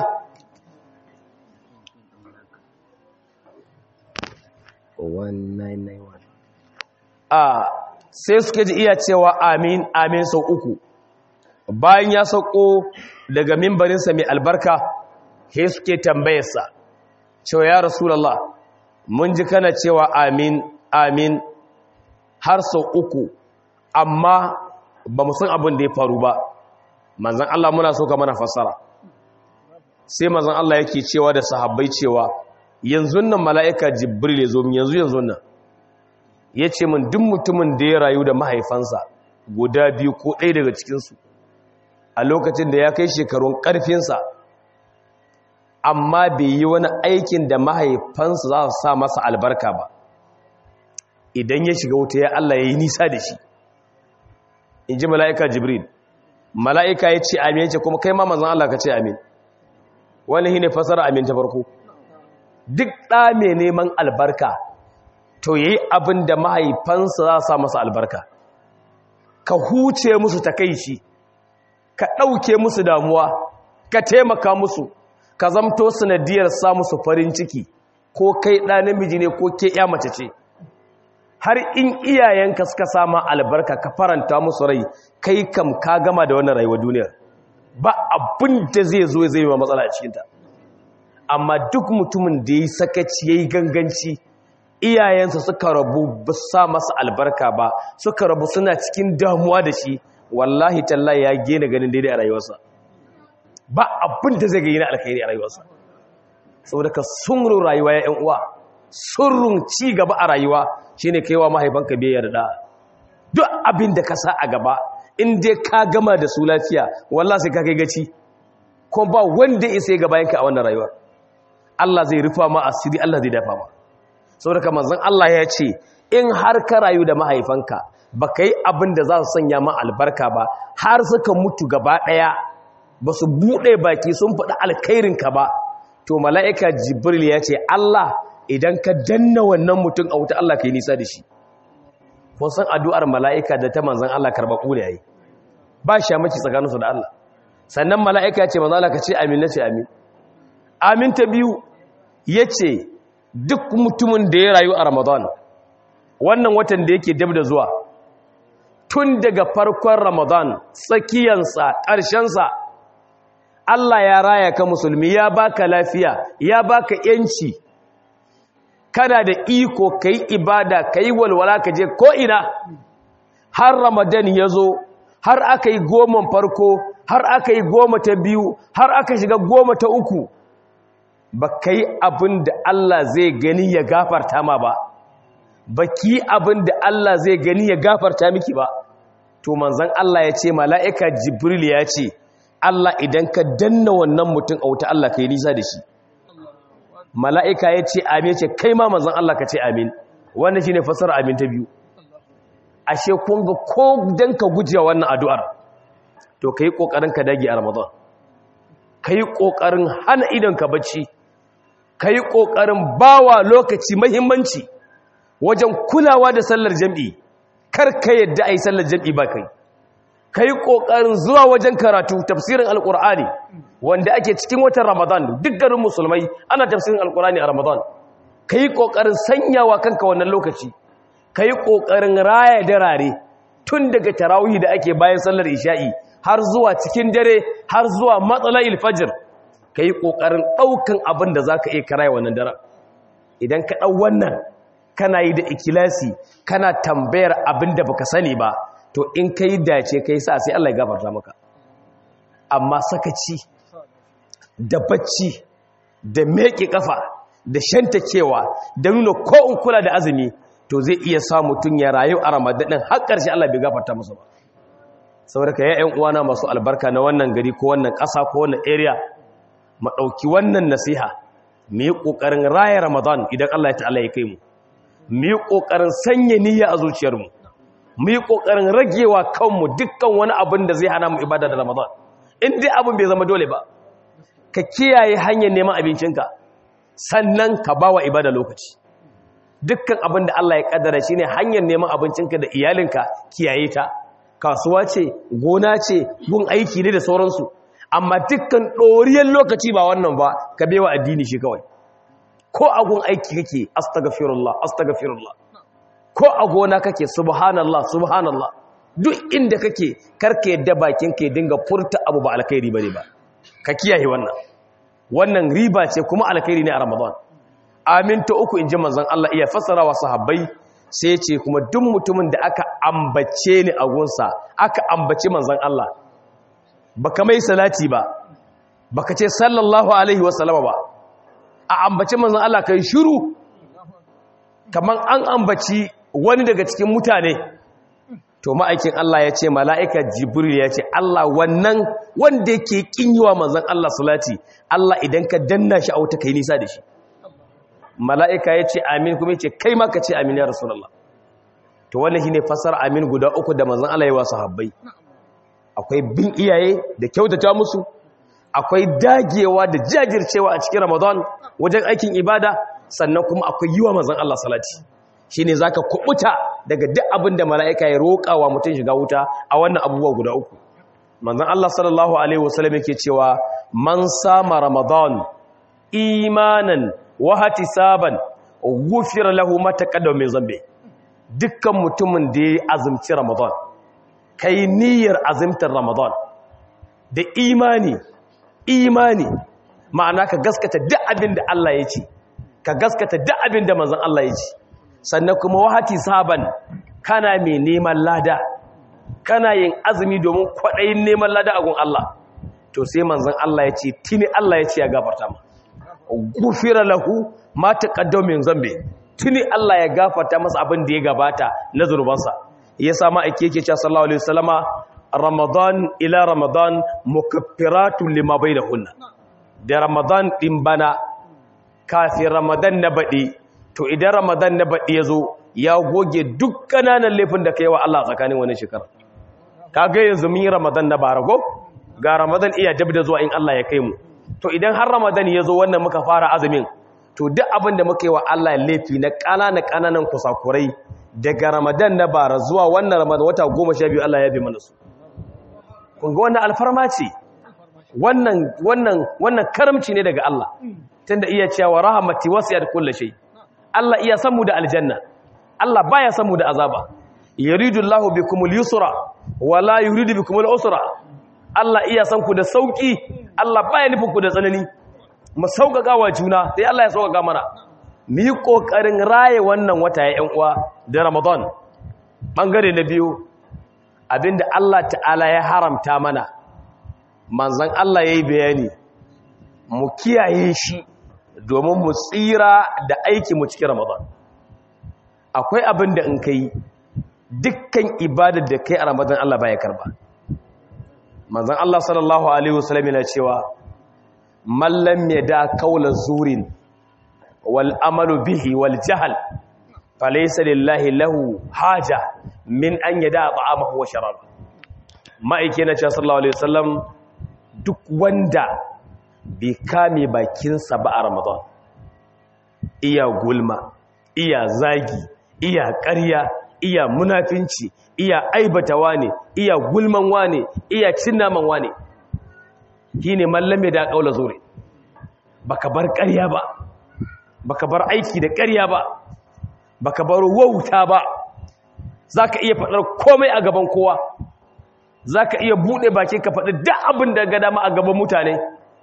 [SPEAKER 1] a sai suka ji iya cewa amin amin sau uku bayan ya sauko daga mimbarinsa mai albarka he suke tambayarsa cewa ya rasulallah mun ji kana cewa amin amin har sau uku amma ba mu san abin da ya faru ba manzan Allah muna so ka mana fassara sai manzan Allah yake cewa da sahabbai cewa yanzu nan mala'ika jibril ya zo min yanzu yanzu nan ya ce min duk mutumin da ya rayu da mahaifansa guda biyu ko ɗaya daga cikinsu a lokacin da ya kai shekarun ƙarfinsa amma bai yi wani aikin da mahaifansa za su sa masa albarka ba idan ya shiga wuta ya Allah ya yi nisa da shi in ji mala'ika jibril mala'ika ya ce amin ce kuma kai ma manzan Allah ka ce amin wani shi ne fasara amin ta farko duk ɗa mai neman albarka to ya yi abin da mahaifansa za sa masa albarka ka huce musu takaici ka ɗauke musu damuwa ka taimaka musu ka zamto sanadiyar sa musu farin ciki ko kai ɗa namiji ne ko ke ya mace ce har in iyayenka suka sama albarka ka faranta musu rai kai kam ka gama da wannan rayuwar duniyar ba abin da zai zo zai yi matsala a cikinta amma duk mutumin da ya yi sakaci ya yi ganganci iyayensa suka rabu ba sa masa albarka ba suka rabu suna cikin damuwa da shi wallahi tallahi ya gina ganin daidai a rayuwarsa ba abin da zai ga na alkhairi a rayuwarsa saboda ka sunrun rayuwa ya yan uwa surrun ci gaba a rayuwa shine kaiwa mahaifanka biyayya da duk abin da ka sa a gaba in dai ka gama da su lafiya wallahi sai ka kai gaci kuma ba wanda ya sai gaba yanka a wannan rayuwar Allah zai rufa ma asiri Allah zai dafa ma saboda manzon Allah ya ce in har ka rayu da mahaifanka ba ka yi abin da za su sanya ma albarka ba har suka mutu gaba ɗaya ba su buɗe baki sun faɗi alkhairinka ba to mala'ika jibril ya ce Allah idan ka danna wannan mutum a wuta Allah ka yi nisa da shi kun san addu'ar mala'ika da ta manzon Allah karɓaɓɓu ne yayi ba shamaki tsakaninsu da Allah sannan mala'ika ya ce manzon Allah ka ce amin na ce amin amin ta biyu ya ce duk mutumin da ya rayu a ramadan wannan watan da yake dab da zuwa tun daga farkon ramadan tsakiyansa ƙarshensa Allah ya raya ka musulmi ya baka lafiya ya baka yanci kana da iko ka yi ibada ka yi walwala ka je ko'ina har ramadan ya zo har aka yi goman farko har aka yi goma ta biyu har aka shiga goma ta uku ba ka yi abin da Allah zai gani ya gafarta ma ba ba ki abin da Allah zai gani ya gafarta miki ba to manzan Allah ya ce mala'ika jibril ya ce Allah idan ka danna wannan mutum a wuta Allah ka yi nisa da shi mala'ika ya ce amin ce kai ma manzan Allah ka ce amin wannan shi ne fasar amin ta biyu ashe kun ga ko don ka gujewa wannan addu'ar to ka yi ƙoƙarin ka dage a ramadan ka yi ƙoƙarin hana idonka bacci ka yi ƙoƙarin bawa lokaci mahimmanci wajen kulawa da sallar jam'i kar ka yadda a yi sallar jam'i ba kai ka yi ƙoƙarin zuwa wajen karatu tafsirin alƙur'ani wanda ake cikin watan ramadan duk garin musulmai ana tafsirin alƙur'ani a ramadan ka yi ƙoƙarin sanyawa kanka wannan lokaci ka yi ƙoƙarin raya darare tun daga tarawihi da ake bayan sallar isha'i har zuwa cikin dare har zuwa matsala ilfajir ka yi ƙoƙarin ɗaukan abin da za ka iya karaya wannan daren idan ka ɗau wannan kana yi da ikilasi kana tambayar abin da baka sani ba to in ka yi dace ka yi sa sai Allah ya gafarta maka amma sakaci da bacci da meƙe ƙafa da shantakewa da nuna ko in kula da azumi to zai iya sa mutum ya rayu a ramadan din har ƙarshe Allah bai gafarta masa ba saboda ka ya'yan uwana masu albarka na wannan gari ko wannan ƙasa ko wannan area mu ɗauki wannan nasiha mu yi ƙoƙarin raya ramadan idan Allah ya ta'ala ya kai mu mu yi ƙoƙarin sanya niyya a zuciyarmu mu yi ƙoƙarin ragewa kanmu dukkan wani abin da zai hana mu ibada da ramadan in dai abin bai zama dole ba ka kiyaye hanyar neman abincinka sannan ka ba wa ibada lokaci dukkan abin da Allah ya kaddara shine hanyar neman abincinka da iyalinka kiyaye ta kasuwa ce gona ce gun aiki ne da sauransu amma dukkan ɗoriyar lokaci ba wannan ba ka bewa addini shi kawai ko a gun aiki kake astaghfirullah astaghfirullah ko a gona kake subhanallah subhanallah duk inda kake karka yadda bakin ka dinga furta abu ba alkhairi bane ba ka kiyaye wannan wannan riba ce kuma alkhairi ne a ramadan amin ta uku inji manzon Allah iya fassara wa sahabbai sai ce kuma duk mutumin da aka ambace ni a gunsa aka ambace manzon Allah baka mai salati ba baka ce sallallahu alaihi wasallama ba a ambace manzon Allah kai shiru kaman an ambaci wani daga cikin mutane to ma'aikin Allah ya ce mala'ika jibril ya ce Allah wannan wanda yake kin yi wa manzon Allah salati Allah idan ka danna shi a wuta kai nisa da shi mala'ika ya ce amin kuma ya ce kai ma ka ce amin ya rasulullah to wannan shine fasar amin guda uku da manzon Allah ya wa sahabbai akwai bin iyaye da kyautata musu akwai dagewa da jajircewa a cikin ramadan wajen aikin ibada sannan kuma akwai yiwa manzon Allah salati shine zaka kubuta daga duk abin da mala'ika ya roƙa wa mutum shiga wuta a wannan abubuwa guda uku manzon Allah sallallahu alaihi wasallam yake cewa man sama ramadan imanan wa hatisaban ghufira lahu ma taqaddama min zambi dukkan mutumin da ya azumci ramadan kai niyyar azumtar ramadan da imani imani ma'ana ka gaskata duk abin da Allah ya ce ka gaskata duk abin da manzon Allah ya ce sannan kuma wahati saban kana mai neman lada kana yin azumi domin kwaɗayin neman lada a gun Allah to sai manzon Allah ya ce tuni Allah ya ce ya gafarta ma gufira lahu ma taqaddama min zambi tuni Allah ya gafarta masa abin da ya gabata na zurbansa yasa ma ake yake cewa sallallahu alaihi wasallama ramadan ila ramadan mukaffiratun lima bainahunna da ramadan din bana kafin ramadan na baɗi to idan ramadan na baɗi ya zo ya goge duk ƙananan laifin da ka yi wa Allah tsakanin wani shekara ka ga yanzu mun yi ramadan na barago ga ramadan iya dab da zuwa in Allah ya kai mu to idan har ramadan ya zo wannan muka fara azumin to duk abin da muka yi wa Allah laifi na ƙananan ƙananan kusakurai daga ramadan na bara zuwa wannan ramadan wata goma sha biyu Allah ya bi mana su kun ga wannan alfarma ce wannan wannan wannan karamci ne daga Allah tunda iya cewa rahmati wasiyat kulli shay Allah iya san mu da aljanna Allah baya san mu da azaba yuridu Allahu bikumul yusra wala yuridu bikumul usra Allah iya san ku da sauki Allah baya nufin ku da tsanani mu sauƙaƙa wa juna sai Allah ya sauƙaƙa mana mu yi ƙoƙarin raye wannan wata ya ƴan uwa da Ramadan bangare na biyu abinda Allah ta'ala ya haramta mana manzon Allah yayi bayani mu kiyaye shi domin mu tsira da aiki mu cikin Ramadan akwai abin da in kai dukkan ibadar da kai a Ramadan Allah baya karba manzon Allah sallallahu alaihi wasallam yana cewa man lam yada qawla zurin wal amalu bihi wal jahl falaysa lillahi lahu haja min an yada ta'amahu wa sharab ma'aike na cewa sallallahu alaihi wasallam duk wanda bai kame bakinsa ba a ramadan iya gulma iya zagi iya ƙarya iya munafinci iya aibata wane iya gulman wane iya cinnaman wane shi ne mallame da ƙaula zure baka bar ƙarya ba baka bar aiki da ƙarya ba baka bar wauta ba za ka iya faɗar komai a gaban kowa za ka iya buɗe baki ka faɗi duk abin da ga dama a gaban mutane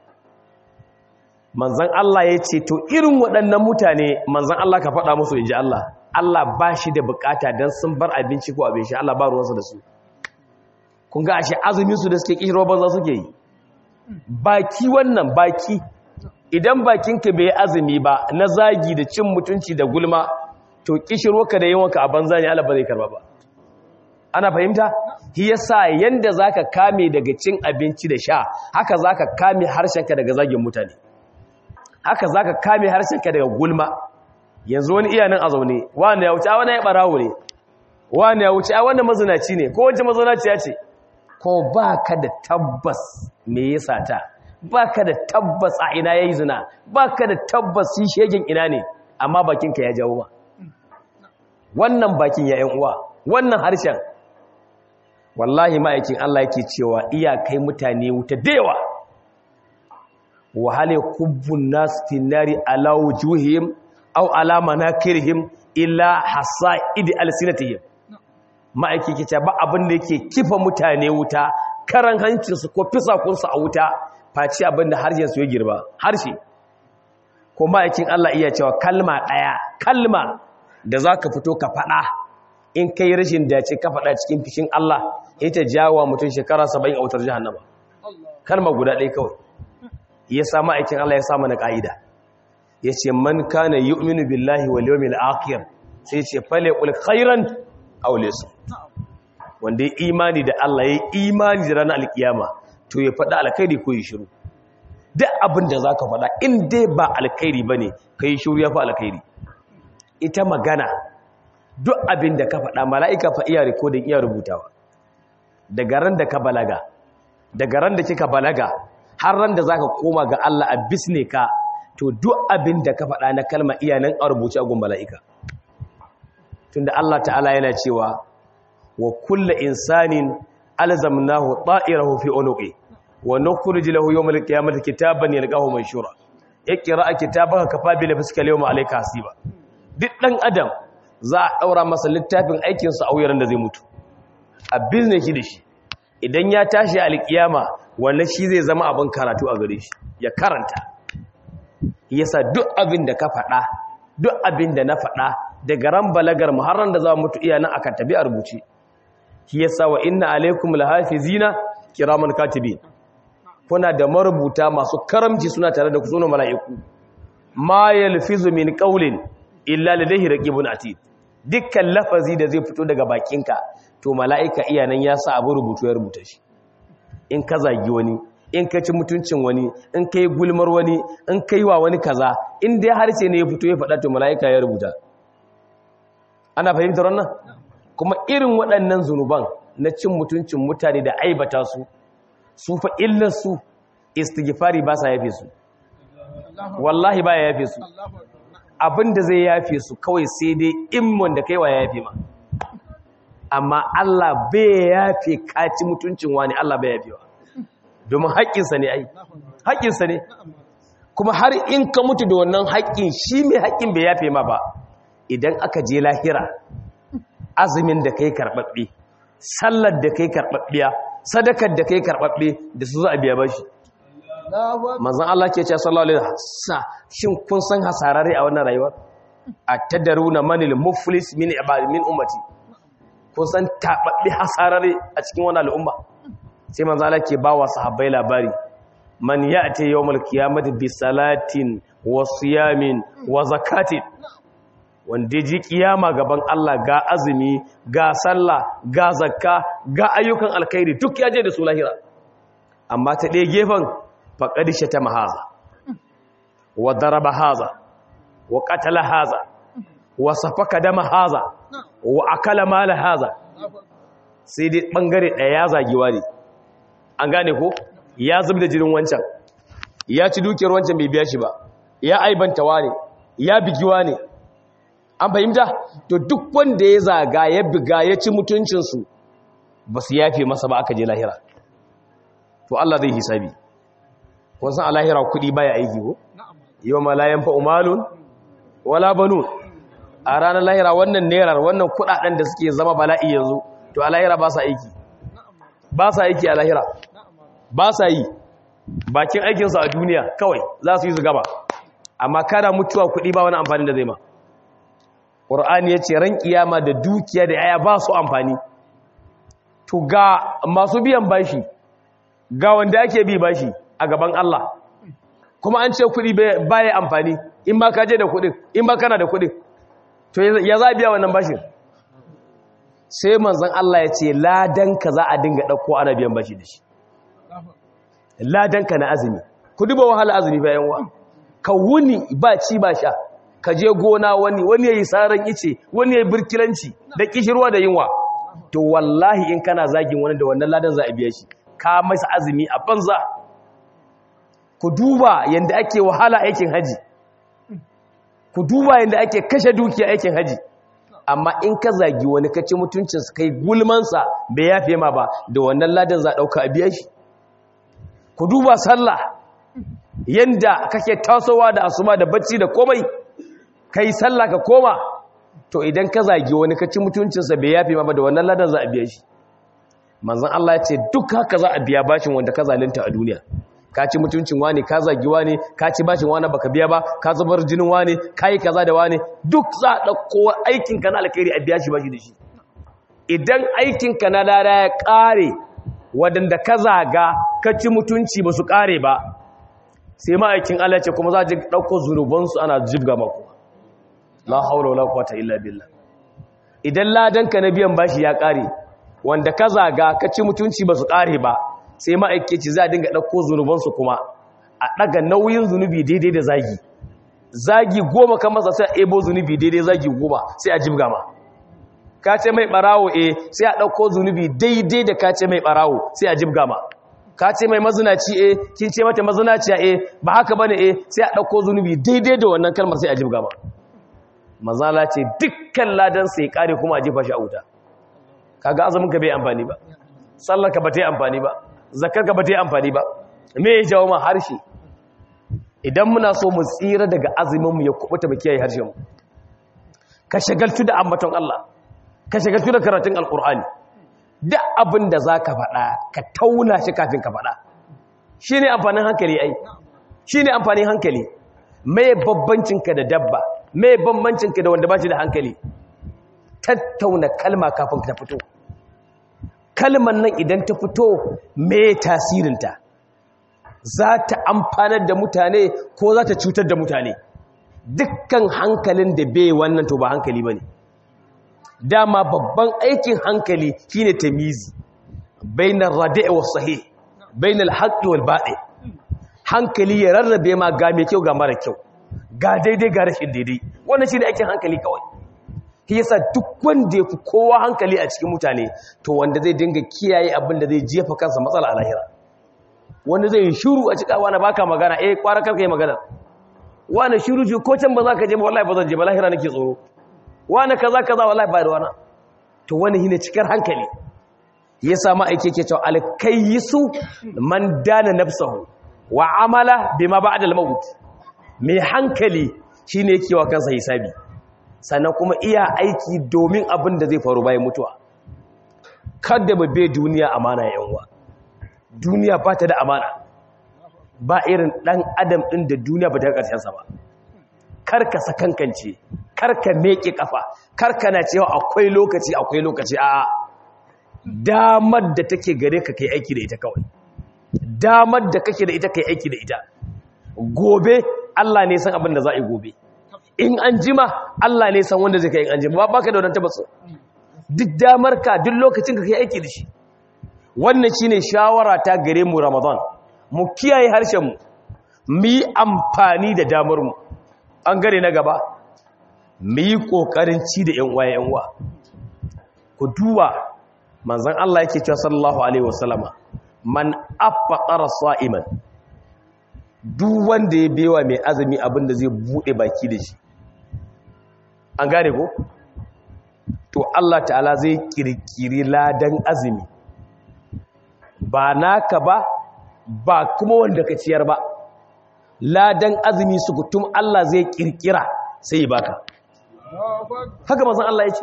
[SPEAKER 1] manzan Allah ya ce to irin waɗannan mutane manzan Allah ka faɗa musu in ji Allah Allah ba shi da bukata don sun bar abinci ko abin shi Allah ba ruwansa da su kun ga ashe azuminsu da suke ƙishirwa banza suke yi baki wannan baki idan bakinka bai azumi ba na zagi da cin mutunci da gulma to kishirwarka da yawanka a banza ne Allah ba zai karba ba ana fahimta shi yasa yanda zaka kame daga cin abinci da sha haka zaka kame harshenka daga zagin mutane haka zaka kame harshenka daga gulma yanzu wani iya nan a zaune wani ya wuce a wani ya barawo ne wani ya wuce a wani mazinaci ne ko wace mazinaciya ce ko baka da tabbas me yasa ta baka da tabbas a ina yayi zina baka da tabbas shi shegen ina ne amma bakinka ya jawo ba wannan bakin ya yan uwa wannan harshen wallahi ma'aikin Allah yake cewa iyakai mutane wuta dewa wa hal yakubbun nas fi nari ala wujuhihim aw ala manakirihim illa hasaid alsinatihim ma'aiki ke ba abin da yake kifa mutane wuta karan hancinsu ko fisakunsu a wuta faci abin da harshensu ya girba harshe ko ma'aikin Allah iya cewa kalma ɗaya kalma da za ka fito ka faɗa in kai rashin dace ka faɗa cikin fishin Allah ita jawo mutum shekara saba'in a wutar jihannama kalma guda ɗaya kawai ya sa ma'aikin Allah ya sa mana ƙa'ida ya ce man kana yu'minu billahi wal yawmil akhir sai ce fale qul khairan aw laysa wanda ya imani da Allah ya imani da ranar alkiyama to ya faɗa alkhairi ko ya shiru duk abin da zaka faɗa in dai ba alkhairi bane kai shiru ya fa alkhairi ita magana duk abin da ka faɗa mala'ika fa iya recording iya rubutawa daga ran da ka balaga daga ran da kika balaga har ran da zaka koma ga Allah a bisne ka to duk abin da ka faɗa na kalma iya nan a rubuce a gun mala'ika tunda Allah ta'ala yana cewa wa kullu insanin alzamnahu ta'irahu fi unuqi wa nukhrij lahu yawm al-qiyamati kitaban yalqahu manshura iqra kitabaka kafa bi nafsika al-yawma alayka hasiba duk dan adam za a daura masa littafin aikin sa a wuyaran da zai mutu a business shi da shi idan ya tashi al-qiyama wannan shi zai zama abin karatu a gare shi ya karanta yasa duk abin da ka faɗa duk abin da na faɗa daga ran balagar muharram da za mu mutu iya nan akan tabi a rubuce shi yasa wa inna alaikum lahafizina kiraman katibin kuna da marubuta masu karamci suna tare da ku sunan mala'iku ma yalfizu min qawlin illa ladayhi raqibun atid dukkan lafazi da zai fito daga bakinka to mala'ika iya nan ya sa abu rubutu ya rubuta shi in ka zagi wani in ka ci mutuncin wani in ka yi gulmar wani in ka yi wa wani kaza in dai harshe ne ya fito ya faɗa to mala'ika ya rubuta ana fahimtar wannan kuma irin waɗannan zunuban na cin mutuncin mutane da aibata su su fa illar su istighfari ba sa yafe su wallahi ba ya yafe su abinda zai yafe su kawai sai dai in wanda kai wa ya yafe ma amma Allah bai yafe kaci mutuncin wani Allah bai yafe wa domin haƙƙinsa ne ai haƙƙinsa ne kuma har in ka mutu da wannan haƙƙin shi mai haƙƙin bai yafe ma ba idan aka je lahira azumin da kai karɓaɓɓe sallar da kai karɓaɓɓiya sadakar da kai karɓaɓɓe da su za a biya bashi manzan Allah ke ce sallallahu alaihi wasallam shin kun san hasararre a wannan rayuwar a tadaruna manil muflis min ibadi min ummati kun san tababbe hasararre a cikin wannan al'umma sai manzan Allah ke ba wa sahabbai labari man ya'ti yawmal qiyamati bi salatin wa siyamin wa zakatin wanda ji kiyama gaban Allah ga azumi ga sallah ga zakka ga ayyukan alkhairi duk ya je da su lahira amma ta ɗaya gefen faƙadishe ta mahaza wa daraba haza wa ƙatala haza wa safaka dama haza wa akala mala haza sai dai ɓangare ɗaya ya zagiwa ne an gane ko ya zub da jinin wancan ya ci dukiyar wancan bai biya shi ba ya aibantawa ne ya bigiwa ne an fahimta to duk wanda ya zaga ya biga ya ci mutuncinsu ba su yafe masa ba aka je lahira to Allah zai hisabi kun san a lahira kuɗi baya aiki ko yau ma layan fa umalun wala banu a ranar lahira wannan nerar wannan kuɗaɗen da suke zama bala'i yanzu to a lahira ba sa aiki ba sa aiki a lahira ba sa yi bakin aikinsu a duniya kawai za su yi su gaba amma kada mutuwa kuɗi ba wani amfani da zai ma ƙur'ani ya ce ran ƙiyama da dukiya da yaya ba su amfani to ga masu biyan bashi ga wanda ake bi bashi a gaban Allah kuma an ce kuɗi baya amfani in ba ka je da kuɗin in ba kana da kuɗin to ya za a biya wannan bashin sai manzan Allah ya ce ladanka za a dinga ɗauko ana biyan bashi da shi ladanka na azumi ku duba wahala azumi bayan wa ka wuni ba ci ba sha ka je gona wani wani ya yi saran ice wani ya yi birkilanci da kishirwa da yunwa to wallahi in kana zagin wani da wannan ladan za a biya shi ka masa azumi a banza ku duba yadda ake wahala aikin haji ku duba yadda ake kashe dukiya aikin haji amma in ka zagi wani ka ci mutuncinsa kai gulmansa bai yafe ma ba da wannan ladan za a ɗauka a biya shi ku duba sallah yadda kake tasowa da asuma da bacci da komai ka yi sallah ka koma to idan ka zagi wani ka ci mutuncinsa bai yafe ma ba da wannan ladan za a biya shi manzan Allah ya ce duk haka za a biya bashin wanda ka zalunta a duniya ka ci mutuncin wani ka zagi wani ka ci bashin wani baka biya ba ka zubar jinin wani ka yi kaza da wani duk za a ɗauko aikinka na alkhairi a biya shi bashi da shi idan aikinka na lada ya ƙare waɗanda ka zaga ka ci mutunci ba su ƙare ba sai ma'aikin Allah ce kuma za a ji ɗauko zunubansu ana jibga maku la haula wala quwwata illa billah idan ladanka na biyan bashi ya ƙare wanda ka zaga ka ci mutunci ba su ƙare ba sai ma'aikaci za a dinga ɗauko zunubansu kuma a ɗaga nauyin zunubi daidai da zagi zagi goma kan masa sai a ebo zunubi daidai zagi goma sai a jibga ma ka ce mai ɓarawo e sai a ɗauko zunubi daidai da ka ce mai ɓarawo sai a jibga ma ka ce mai mazinaci e kin ce mata mazinaciya e ba haka bane e sai a ɗauko zunubi daidai da wannan kalmar sai a jibga ma mazala ce dukkan ladan sai kare kuma a jefa shi a wuta kaga azumin ka bai amfani ba sallar ka ba ta yi amfani ba zakar ka ba ta yi amfani ba me ya jawo ma harshe idan muna so mu tsira daga azumin mu ya kubuta ba kiyaye harshen mu ka shagaltu da ambaton Allah ka shagaltu da karatun alqur'ani duk abin da zaka faɗa ka tauna shi kafin ka faɗa shine amfanin hankali ai shine amfanin hankali me babbancin ka da dabba me bambancin ka da wanda ba shi da hankali tattauna kalma kafin ta fito kalman nan idan ta fito me tasirinta za ta amfanar da mutane ko za ta cutar da mutane dukkan hankalin da bai wannan to ba hankali ba ne dama babban aikin hankali shine tamizi bainar radi'i was sahih bainal haqqi wal batil hankali ya rarrabe ma ga mai kyau ga mara kyau ga daidai ga rashin daidai wannan shine aikin hankali kawai shi yasa duk wanda ya fi kowa hankali a cikin mutane to wanda zai dinga kiyaye abin da zai jefa kansa matsala a lahira wanda zai yi shuru a cika wani baka magana eh kwara karka yi magana wani shuru ji ko can ba za ka je ba wallahi ba zan je ba lahira nake tsoro wani kaza kaza wallahi ba da wani to wani shine cikar hankali ya sama aike yake cewa alkayyisu man dana nafsahu wa amala bima ba'da al-maut mai hankali shine yake wa kansa hisabi sannan kuma iya aiki domin abin da zai faru bayan mutuwa kada mu bai duniya amana yanwa duniya ba ta da amana ba irin dan adam din da duniya ba ta karshen sa ba karka sakankance karka meke kafa karka na cewa akwai lokaci akwai lokaci a damar da take gare ka kai aiki da ita kawai damar da kake da ita kai aiki da ita gobe Allah ne san abin da za a yi gobe in an jima Allah ne san wanda zai kai in an jima ba ka da wannan tabbas duk damar ka duk lokacin ka kai aiki da shi wannan shine shawara ta gare mu Ramadan mu kiyaye harshen mu mu yi amfani da damar mu an gare na gaba mu yi kokarin ci da yan uwa yan uwa ku duba manzon Allah yake cewa sallallahu alaihi wasallama man afaqara sa'iman duk wanda ya bewa mai azumi abin da zai bude baki da shi an gane ko to Allah ta'ala zai kirkiri ladan azumi ba naka ba ba kuma wanda ka ciyar ba ladan azumi su kutum Allah zai kirkira sai baka haka mazan Allah ya ce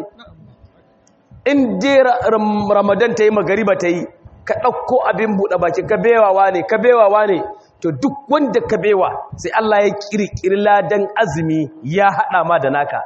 [SPEAKER 1] in dai ramadan ta yi magariba ta yi ka ɗauko abin buɗe baki ka bewawa ne ka bewawa ne to duk wanda ka bewa sai Allah ya kirkiri ladan azumi ya haɗa ma da naka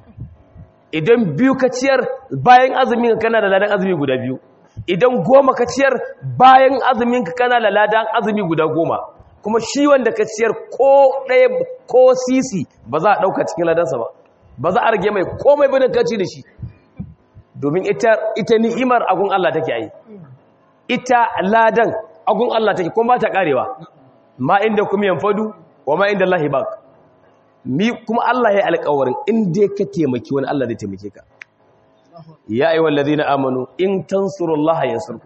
[SPEAKER 1] idan biyu ka ciyar bayan azumin ka kana da ladan azumi guda biyu idan goma ka ciyar bayan azumin ka kana da ladan azumi guda goma kuma shi wanda ka ciyar ko ɗaya ko sisi ba za a ɗauka cikin ladansa ba ba za a rage mai komai ba ka ci da shi domin ita ita ni'imar agun Allah take yi ita ladan agun Allah take kuma ba ta karewa ma inda kuma yanfadu wa ma inda Allah baq mi kuma Allah ya alƙawarin in dai ka taimaki wani Allah zai taimake ka ya ayyuhal ladina amanu in tansurullaha yansurku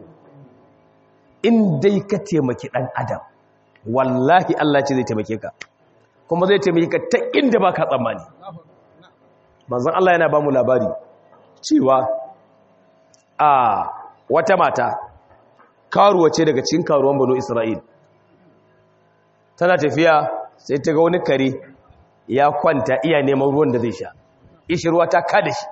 [SPEAKER 1] in dai ka taimaki dan adam wallahi Allah ce zai taimake ka kuma zai taimake ka ta inda baka tsammani manzon Allah yana ba mu labari cewa a wata mata karuwa ce daga cikin karuwan banu Isra'il tana tafiya sai ta ga wani kare ya kwanta iya neman ruwan da zai sha ishirwa ta kada shi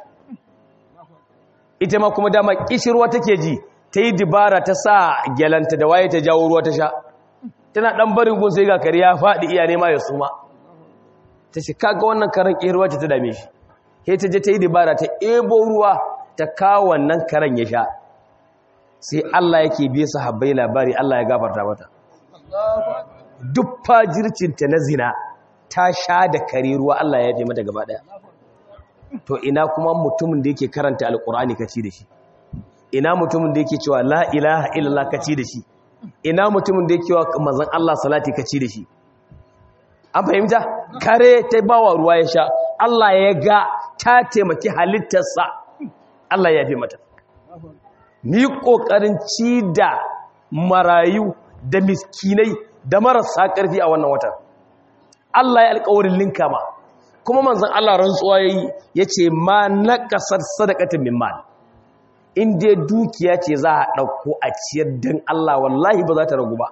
[SPEAKER 1] ita ma kuma dama ishirwa take ji ta yi dibara ta sa gyalanta da waye ta jawo ruwa ta sha tana dan barin gun sai ga kare ya faɗi iya nema ya suma ta ce kaga wannan karen ishirwa ta dame shi sai ta je ta yi dibara ta ebo ruwa ta kawo wannan karen ya sha sai Allah yake biye sahabbai labari Allah ya gafarta mata duk fajircinta na zina ta sha da kare ruwa Allah ya yafe mata gaba daya to ina kuma mutumin da yake karanta alkur'ani kaci da shi ina mutumin da yake cewa la ilaha illallah kaci da shi ina mutumin da yake wa manzon Allah salati kaci da shi an fahimta kare ta bawa ruwa ya sha Allah ya ga ta taimaki halittarsa Allah ya yafe mata ni kokarin ci da marayu da miskinai da marasa ƙarfi a wannan watan Allah ya alƙawarin linka ma kuma manzon Allah rantsuwa yayi yace ma naqasar sadaqatin min mal in dai dukiya ce za a dauko a ciyar dan Allah wallahi ba za ta ragu ba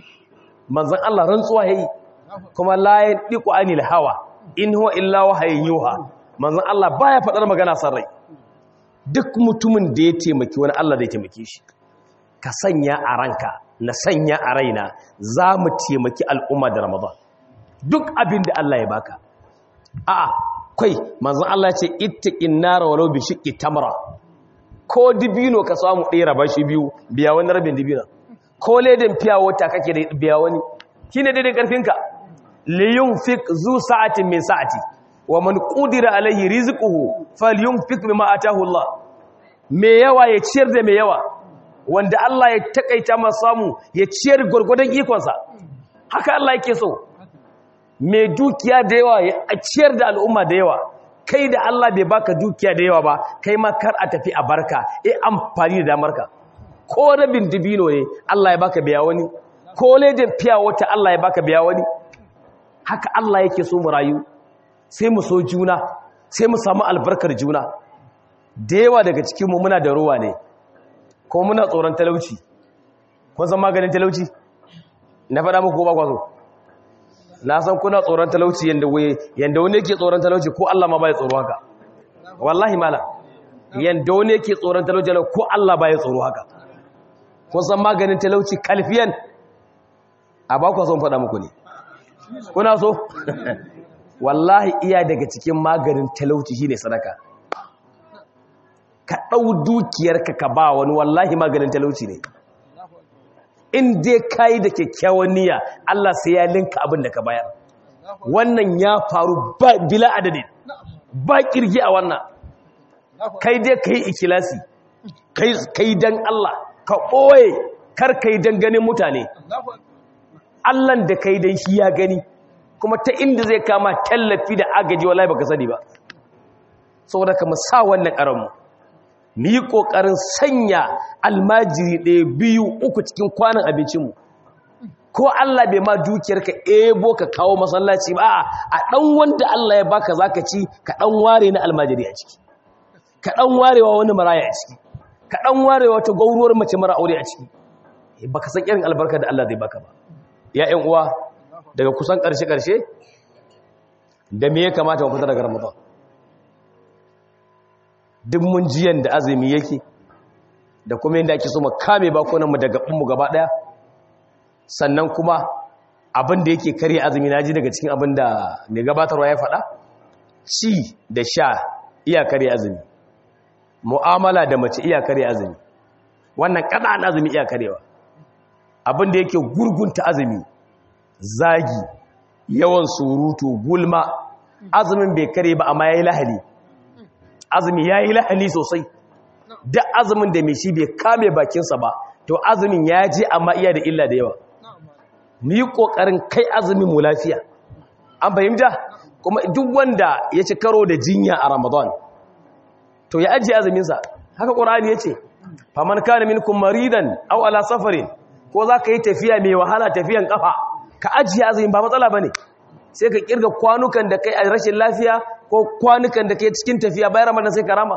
[SPEAKER 1] manzon Allah rantsuwa yayi kuma la yadiqu anil hawa in huwa illa wahayin yuha manzon Allah baya fadar magana san rai duk mutumin da ya taimaki wani Allah zai taimake shi ka sanya a ranka na sanya a raina za mu taimaki al'umma da ramadan duk abin da Allah ya baka a'a kai manzon Allah ce ittaqin nar walau bi shiqqi tamra ko dibino ka samu ɗaya raba shi biyu biya wani rabin dibino ko ledin fiya wata kake da biya wani shine daidai karfinka li yunfiq zu sa'atin min sa'ati wa man qudira alayhi rizquhu falyunfiq mimma atahu Allah me yawa ya ciyar da me yawa wanda Allah ya takaita masa samu ya ciyar gurgurdan ikonsa haka Allah yake so mai dukiya da yawa ya ciyar da al'umma da yawa kai da Allah bai baka dukiya da yawa ba kai ma kar a tafi a barka e amfani da damarka ko rabin dibino ne Allah ya baka biya wani ko ledin fiya wata Allah ya baka biya wani haka Allah yake so mu rayu sai mu so juna sai mu samu albarkar juna da yawa daga cikinmu muna da ruwa ne ko muna tsoron talauci kun san maganin talauci na faɗa muku ba kwazo na san kuna tsoron talauci yanda yanda wani yake tsoron talauci ko Allah ma bai tsoro haka wallahi mala yanda wani yake tsoron talauci ko Allah bai tsoro haka kun san maganin talauci kalfiyan a ba ku son faɗa muku ne kuna so wallahi iya daga cikin maganin talauci shine sadaka ka ɗau dukiyarka ka ba wani wallahi maganin talauci ne in dai ka yi da kyakkyawan niyya Allah sai ya linka abin da ka bayar wannan ya faru bila adadin ba kirgi a wannan kai dai ka yi ikilasi ka yi don Allah ka ɓoye kar ka yi don ganin mutane Allahn da ka yi don shi ya gani kuma ta inda zai kama tallafi da agaji wallahi baka sani ba saboda ka sa wannan ƙaranmu mu yi ƙoƙarin sanya almajiri ɗaya biyu uku cikin kwanan abincinmu ko Allah bai ma dukiyar ka ebo ka kawo masallaci ba a ɗan wanda Allah ya baka za ka ci ka ɗan ware na almajiri a ciki ka ɗan warewa wani maraya a ciki ka ɗan warewa wata gauruwar mace mara aure a ciki ba ka san irin albarka da Allah zai baka ba ya ‘yan uwa daga kusan ƙarshe-ƙarshe da me ya kamata mu fita daga ramadan duk mun jiyan da azumi yake da kuma yadda ake so mu kame bakunanmu da gabanmu gaba daya sannan kuma abin da yake karya azumi na ji daga cikin abin da mai gabatarwa ya faɗa ci da sha iya karya azumi mu'amala da mace iya karya azumi wannan kaɗan azumi iya karyewa abin da yake gurgunta azumi zagi yawan surutu gulma azumin bai kare ba amma yayi lahali azumi yayi lahali sosai da azumin da mai shi bai kame bakinsa ba to azumin ya je amma iya da illa da yawa mu yi kokarin kai azumin mu lafiya an fahimta kuma duk wanda ya ci karo da jinya a ramadan to ya ajiye azuminsa haka ƙorani ya ce faman kana minkum maridan aw ala safarin ko za ka yi tafiya mai wahala tafiyan kafa ka ajiye azumin ba matsala bane sai ka kirga kwanukan da kai a rashin lafiya ko kwanukan da kai cikin tafiya bayan ramadan sai ka rama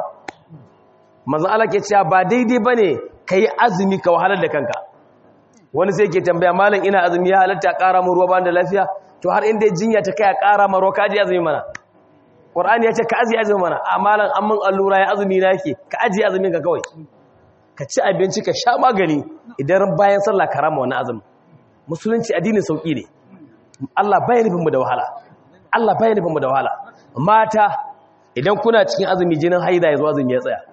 [SPEAKER 1] manzo Allah ke cewa ba daidai bane kai azumi ka wahalar da kanka wani sai ke tambaya malam ina azumi ya halatta ƙara mu ruwa ba da lafiya to har inda jinya ta kai a ƙara ma ruwa ka ajiye azumi mana Qur'ani ya ce ka ajiye azumi mana a malam an mun allura ya azumi na yake ka ajiye azumin ka kawai ka ci abinci ka sha magani idan bayan sallah ka rama wani azumi musulunci addinin sauki ne Allah bai nufin mu da wahala Allah bai nufin mu da wahala mata idan kuna cikin azumi jinin haida ya zo azumi ya tsaya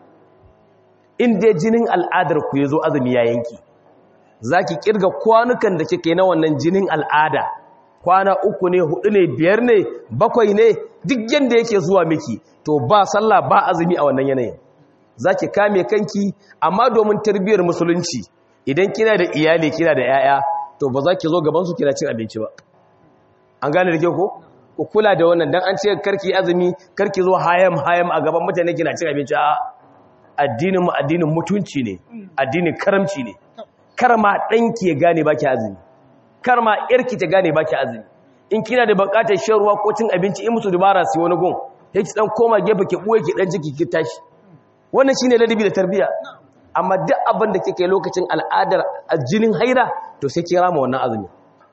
[SPEAKER 1] in dai jinin al'adar ku ya zo azumi ya yanki zaki kirga kwanukan da kike na wannan jinin al'ada kwana uku ne hudu ne biyar ne bakwai ne duk yanda yake zuwa miki to ba sallah ba azumi a wannan yanayin zaki kame kanki amma domin tarbiyyar musulunci idan kina da iyali kina da yaya to ba za ki zo gaban su kina cin abinci ba an gane da ke ko ku kula da wannan dan an ce karki azumi karki zo hayam hayam a gaban mutane kina cin abinci a addinin mu addinin mutunci ne addinin karamci ne karma danki ya gane baki azumi karma yarki ta gane baki azumi in kina da bukatar shan ruwa ko cin abinci in musu dubara sai wani gun sai ki dan koma gefe ki buye ki dan ciki ki tashi wannan shine ladabi da tarbiya amma duk abin da kike lokacin al'adar jinin haira to sai ki rama wannan azumi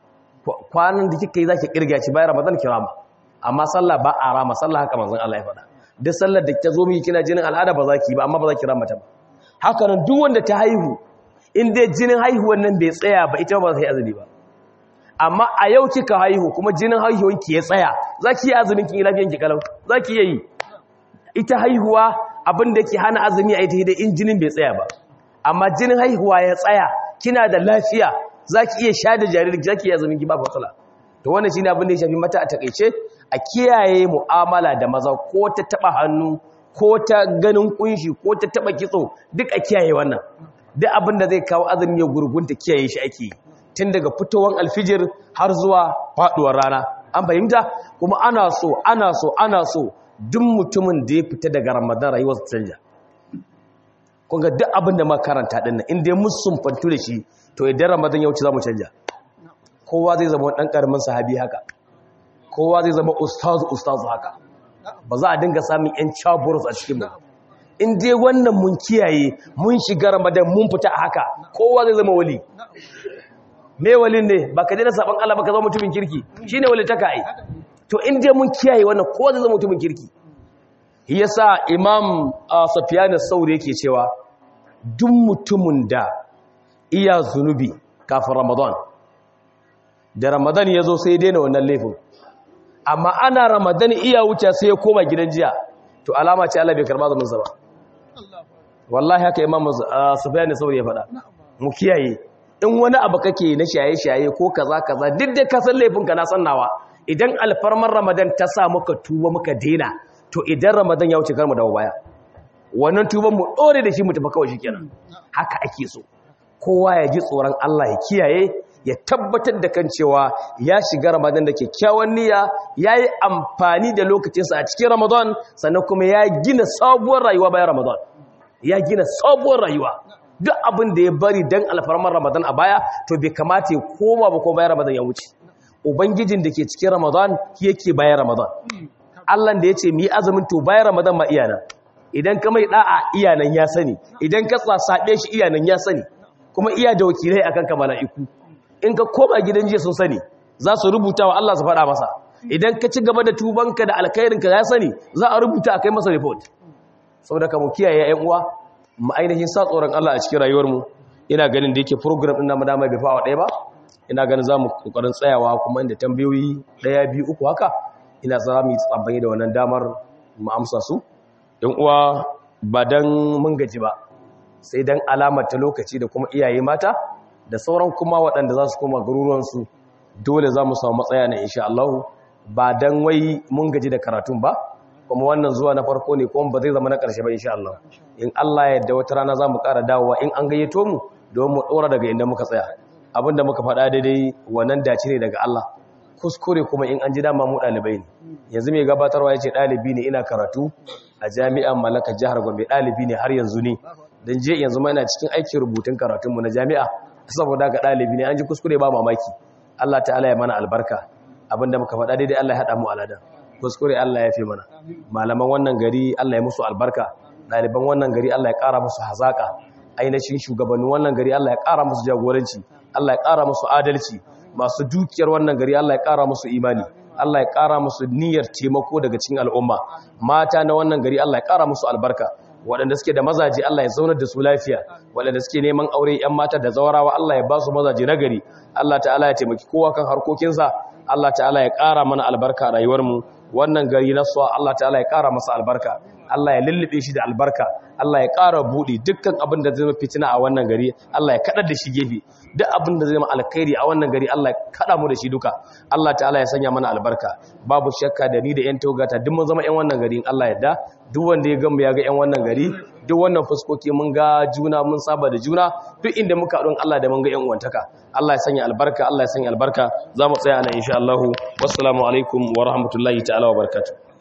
[SPEAKER 1] kwanan da kike yi zaki kirga ci bayan ramadan ki rama amma sallah ba a rama sallah haka manzon Allah ya faɗa duk sallar da ta zo miki kina jinin al'ada ba za ki ba amma ba za ki rama ta ba haka nan duk wanda ta haihu in dai jinin haihuwan nan bai tsaya ba ita ba za ta yi azumi ba amma a yau kika haihu kuma jinin haihuwan ki ya tsaya za ki yi azumin ki lafiyan ki kalau za ki yi ita haihuwa abin da ke hana azumi a ita da in jinin bai tsaya ba amma jinin haihuwa ya tsaya kina da lafiya za ki iya sha da jaririn za ki iya azumin ki ba matsala to wannan shine abin da ya shafi mata a takaice a kiyaye mu'amala da maza ko ta taba hannu ko ta ganin kunshi ko ta taba kitso duk a kiyaye wannan duk abin da zai kawo azumi ya gurgunta kiyaye shi ake tun daga fitowar alfijir har zuwa faduwar rana an fahimta kuma ana so ana so ana so duk mutumin da ya fita daga ramadan rayuwar ta canja kunga duk abin da makaranta din nan inda mun sumfantu da shi to idan ramadan ya wuce za mu canja kowa zai zama ɗan ƙaramin sahabi haka kowa zai zama ustazu ustazu haka ba za a dinga samun yan chaburus a cikin mu in dai wannan mun kiyaye mun shiga ramadan mun fita a haka kowa zai zama wali me walin ne ba ka daina saban Allah ba ka zama mutumin kirki shine wali ta kai to in dai mun kiyaye wannan kowa zai zama mutumin kirki yasa imam Sufyan as-Sauri yake cewa duk mutumin da iya zunubi kafin ramadan da ramadan ya zo sai daina wannan laifin amma ana ramadan iya wuce sai ya koma gidan jiya to alama ce Allah bai karba zamansa ba wallahi haka imam Sufyan as-Sauri ya faɗa mu kiyaye in wani abu kake na shaye-shaye ko kaza kaza duk da ka san laifinka na sannawa idan alfarmar ramadan ta sa muka tuba muka daina to idan ramadan ya wuce kar mu dawo baya wannan tuban mu dore da shi mu tafi kawai shikenan haka ake so kowa ya ji tsoron Allah ya kiyaye ya tabbatar da kan cewa ya shiga ramadan da kyakkyawan niyya yayi amfani da lokacinsa a cikin ramadan sannan kuma ya gina sabuwar rayuwa bayan ramadan ya gina sabuwar rayuwa duk abin da ya bari dan alfarmar ramadan a baya to bai kamata ya koma ba ko bayan ramadan ya wuce ubangijin da ke cikin ramadan yake bayan ramadan Allah da ya ce mu yi azumin to bayan ramadan ma iyana idan ka mai da'a iyanan ya sani idan ka tsasabe shi iyanan ya sani kuma iya da wakilai akan ka mala'iku in ka koma gidan jiya sun sani za su rubuta wa Allah su faɗa masa idan ka ci gaba da tubanka da alkhairinka ya sani za a rubuta a kai masa report saboda ka mu kiyaye ƴan uwa mu ainihin sa tsoron Allah a cikin rayuwarmu ina ganin da yake program ɗin namu dama bai fawa ɗaya ba ina ganin za mu ƙoƙarin tsayawa kuma inda tambayoyi ɗaya biyu uku haka ina za mu yi tsabbani da wannan damar mu amsa su ɗan uwa ba don mun gaji ba sai don alamar ta lokaci da kuma iyaye mata da sauran kuma waɗanda za su koma garuruwansu dole za mu samu matsaya na insha Allah ba dan wai mun gaji da karatun ba kuma wannan zuwa na farko ne kuma ba zai zama na ƙarshe ba insha Allah in Allah ya yarda wata rana za mu ƙara dawowa in an gayyato mu don mu ɗora daga inda muka tsaya abinda muka faɗa daidai wannan dace ne daga Allah kuskure kuma in an ji dama mu ɗalibai ne yanzu mai gabatarwa ya ce ɗalibi ne ina karatu a jami'an malaka jihar gombe ɗalibi ne har yanzu ne don je yanzu ma ina cikin aikin rubutun karatunmu na jami'a saboda ga ɗalibi ne an ji kuskure ba mamaki Allah ta'ala ya mana albarka abinda muka faɗa daidai Allah ya haɗa mu aladan kuskure Allah ya fi mana malaman wannan gari Allah ya musu albarka ɗaliban wannan gari Allah ya ƙara musu hazaƙa ainihin shugabannin wannan gari Allah ya ƙara musu jagoranci Allah ya ƙara musu adalci masu dukiyar wannan gari Allah ya ƙara musu imani Allah ya ƙara musu niyyar taimako daga cikin al'umma mata na wannan gari Allah ya ƙara musu albarka waɗanda suke da mazaje Allah ya zaunar da su lafiya waɗanda suke neman aure 'yan mata da zawarawa Allah ya ba su mazaje na gari Allah ta'ala ya taimaki kowa kan harkokinsa Allah ta'ala ya ƙara mana albarka a rayuwarmu wannan gari na suwa Allah ta'ala ya ƙara masa albarka Allah ya lullube shi da albarka Allah ya ƙara buɗe dukkan abin da zai fitina a wannan gari Allah ya kaɗar da shi gefe duk abin da zai ma alkhairi a wannan gari Allah ya kaɗa mu da shi duka Allah ta'ala ya sanya mana albarka babu shakka da ni da ƴan togata duk mun zama ƴan wannan gari in Allah yadda duk wanda ya gamba ya ga ƴan wannan gari duk wannan fuskoki mun ga juna mun saba da juna duk inda muka haɗu Allah da mun ga ƴan uwantaka Allah ya sanya albarka Allah ya sanya albarka za mu tsaya nan insha Allah wassalamu alaikum wa rahmatullahi ta'ala wa barakatuh